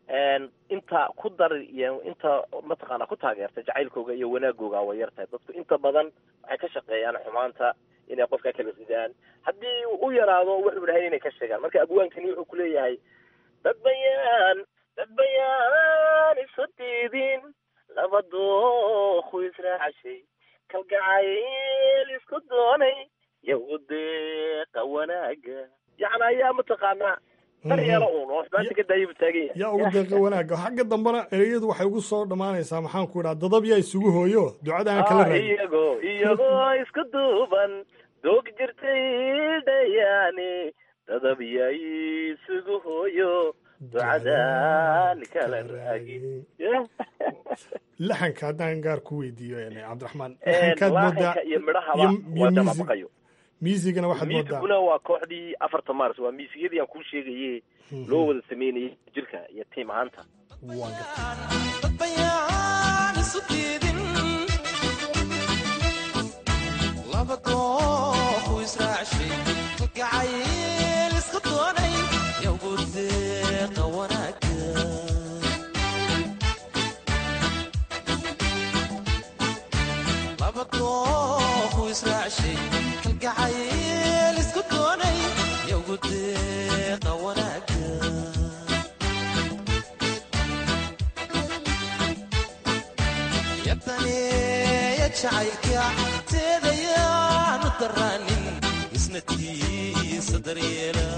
inta ku dar iyo inta mataqaana ku taageerta jacaylkooga iyo wanaagooga way yartahay dadku inta badan waxay ka shaqeeyaan xumaanta inay qofka kala ridaan haddii u yaraado wuxuu dhahay inay ka sheegaan marka abwaankani wuxuu kuleeyahay dad bayaan dad bayaan isu diidin laba dooku israacashay kalgacayl isku doonay yagu deeqa wanaaga yacni ayaa mataqaanaa daryeelo uun oo xumaanta ka daayaba taagan yahay yaa ugu deeqa wanaagga xagga dambena ereyadu waxay ugu soo dhammaanaysaa maxaan ku idhaha dadab yaa isugu hooyo ducada aan kala Ah, raadin iyagoo iyagoo isku duuban doog jirtay dhayaani dadab yaa isugu hooyo ducadaan kala raagi laxanka haddaan gaar ku weydiiyo n cabdiraxmaan Een, laxankaad moodaa laaxinka iyo midhahaba iyo- iyo waa music- damabaqayo miisigana waxaad moodaa miisiguna waa kooxdii afarta mars waa miisigyadii aan kuu sheegaye loo wada sameynayay jirka iyo tiim ahaanta bayaan isu diidin laba dooku israacshay kalgacayl isku doonay yagu deeqa wanaaga laba dooku israacshay kalgacayl isku doonay yagu deeqa wanaaga yabtaneeya jacaylka teedayaanu daraanin isna tiisa daryeela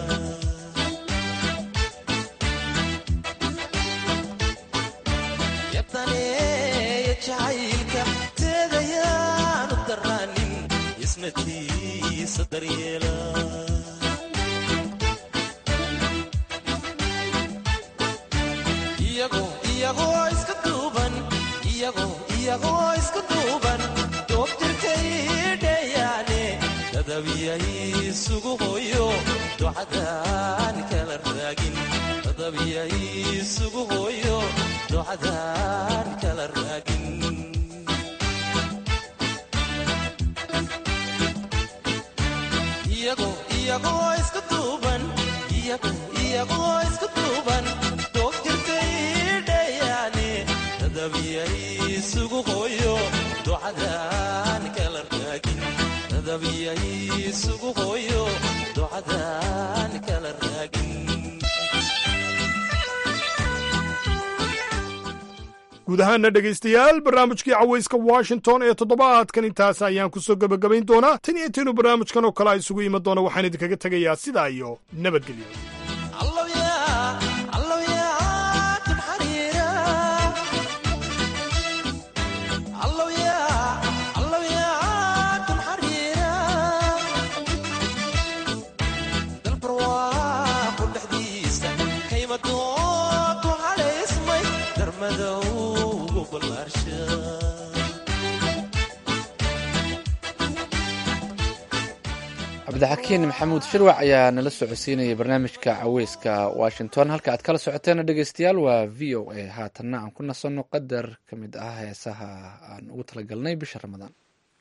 yabtaneeya jacaylka teedayaanu daraanin isna tiisa daryeela iyagoo iska duuban iyagoo iyagoo iska duuban doobtirkay dheeyaane dadabiyay isugu hooyo ducadaan kala raagin dadabiyay isugu hooyo ducadaan kala raagin iyagoo iyagoo iska duuban iyagoo iyagoo iska duuban doogtirkay dheeyaane dadabiyay isugu hooyo ducadaan kala raagin dadabiyay isugu hooyo ducadaan kala raagin guud ahaana dhegaystayaal barnaamijkii cawayska washington ee toddobaadkan intaas ayaan ku soo gebagabayn doonaa tan iyo intiinu barnaamijkan oo kale a isugu iman doona waxaan idinkaga tegayaa sidaa iyo nabadgelyo cabdixakiin maxamuud shirwac ayaa nala socodsiinayay barnaamijka caweyska washington halka aad kala socoteena dhegeystayaal waa v o a haatanna aan ku nasanno qadar ka mid ah heesaha aan ugu talagalnay bisha ramadaan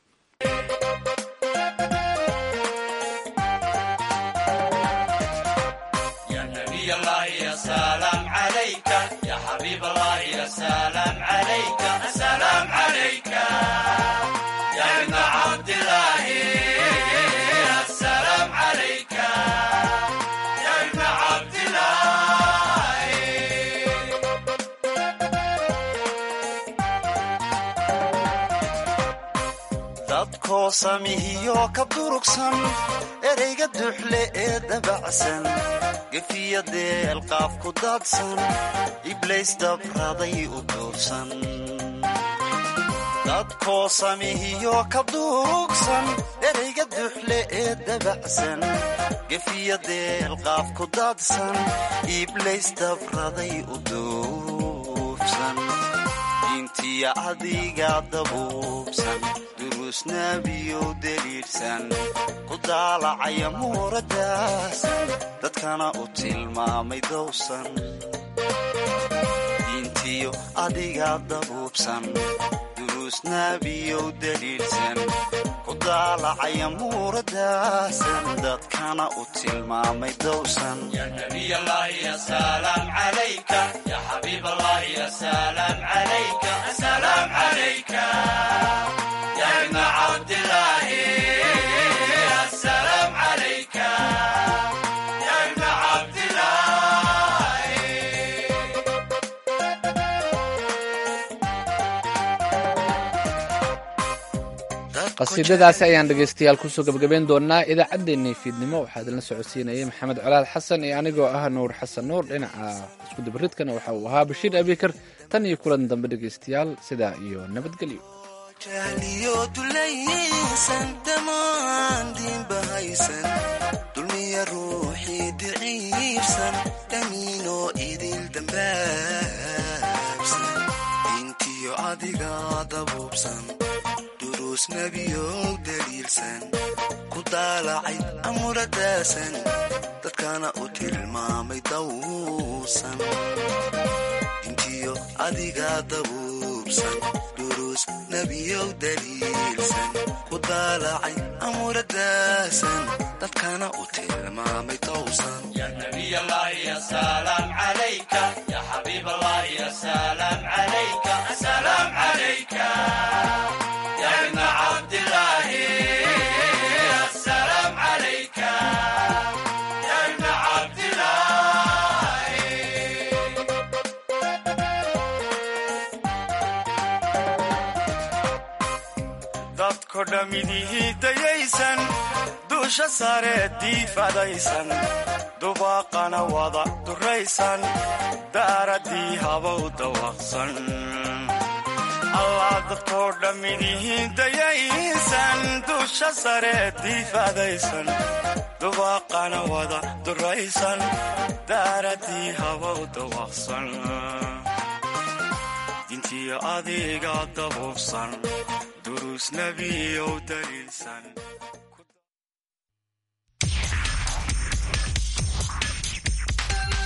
dadkoo samihiyo ka durugsan ereyga duxle ee dabacsan gefiya deelqaaf ku daadsan iblays dabraday u duursan dadkoo samihiyo ka durugsan ereyga duxle ee dabacsan gefiya deelqaaf ku daadsan iblays dabraday u duufsan diintiya adiga dabuubsan duruusnaabiyow deliidhsan ku daalacaya muuradaasan dadkana u tilmaamay dowsan diintiyo adiga dabuubsan duruusnaabiyow deliidhsan ku daalacaya muuradaasan dadkana u tilmaamay dowsan qasiidadaasi ayaan dhegaystayaal kusoo gebagabeyn doonaa idaacaddeenay fiidnimo waxaa idinla socodsiinayay maxamed colaad xasan iyo anigoo ah nuur xasan nuur dhinaca iskudabaridkana waxa uu ahaa bashiir abikar tan iyo kulan dambe dhegaystayaal sidaa iyo nabadgelyo jahliyo dulaysan dhammaan diinbahaysan dulmiya ruuxii diciibsan dhamiinoo idil dambaabsan diintiyo adiga dabuubsan duruusnabiyow daliilsan ku daalacay amuradaasan dadkana u tilmaamay dawsan diintiyo adiga dabuubsan duruus nebiyow daliilsan ku daalacay amuradaasan dadkana u tilmaamay dawsan dadko dhammidihii dayaysan duusha sare diifadaysan dubaaqana wada duraysan daaradii habow dawaqsan allaa dadkoo dhammidihii dayaysan duusha sare diifadaysan dubaaqana wada duraysan daaradii habow dawaqsan diintii adiga dabuubsan duruus nebiyow daliilsan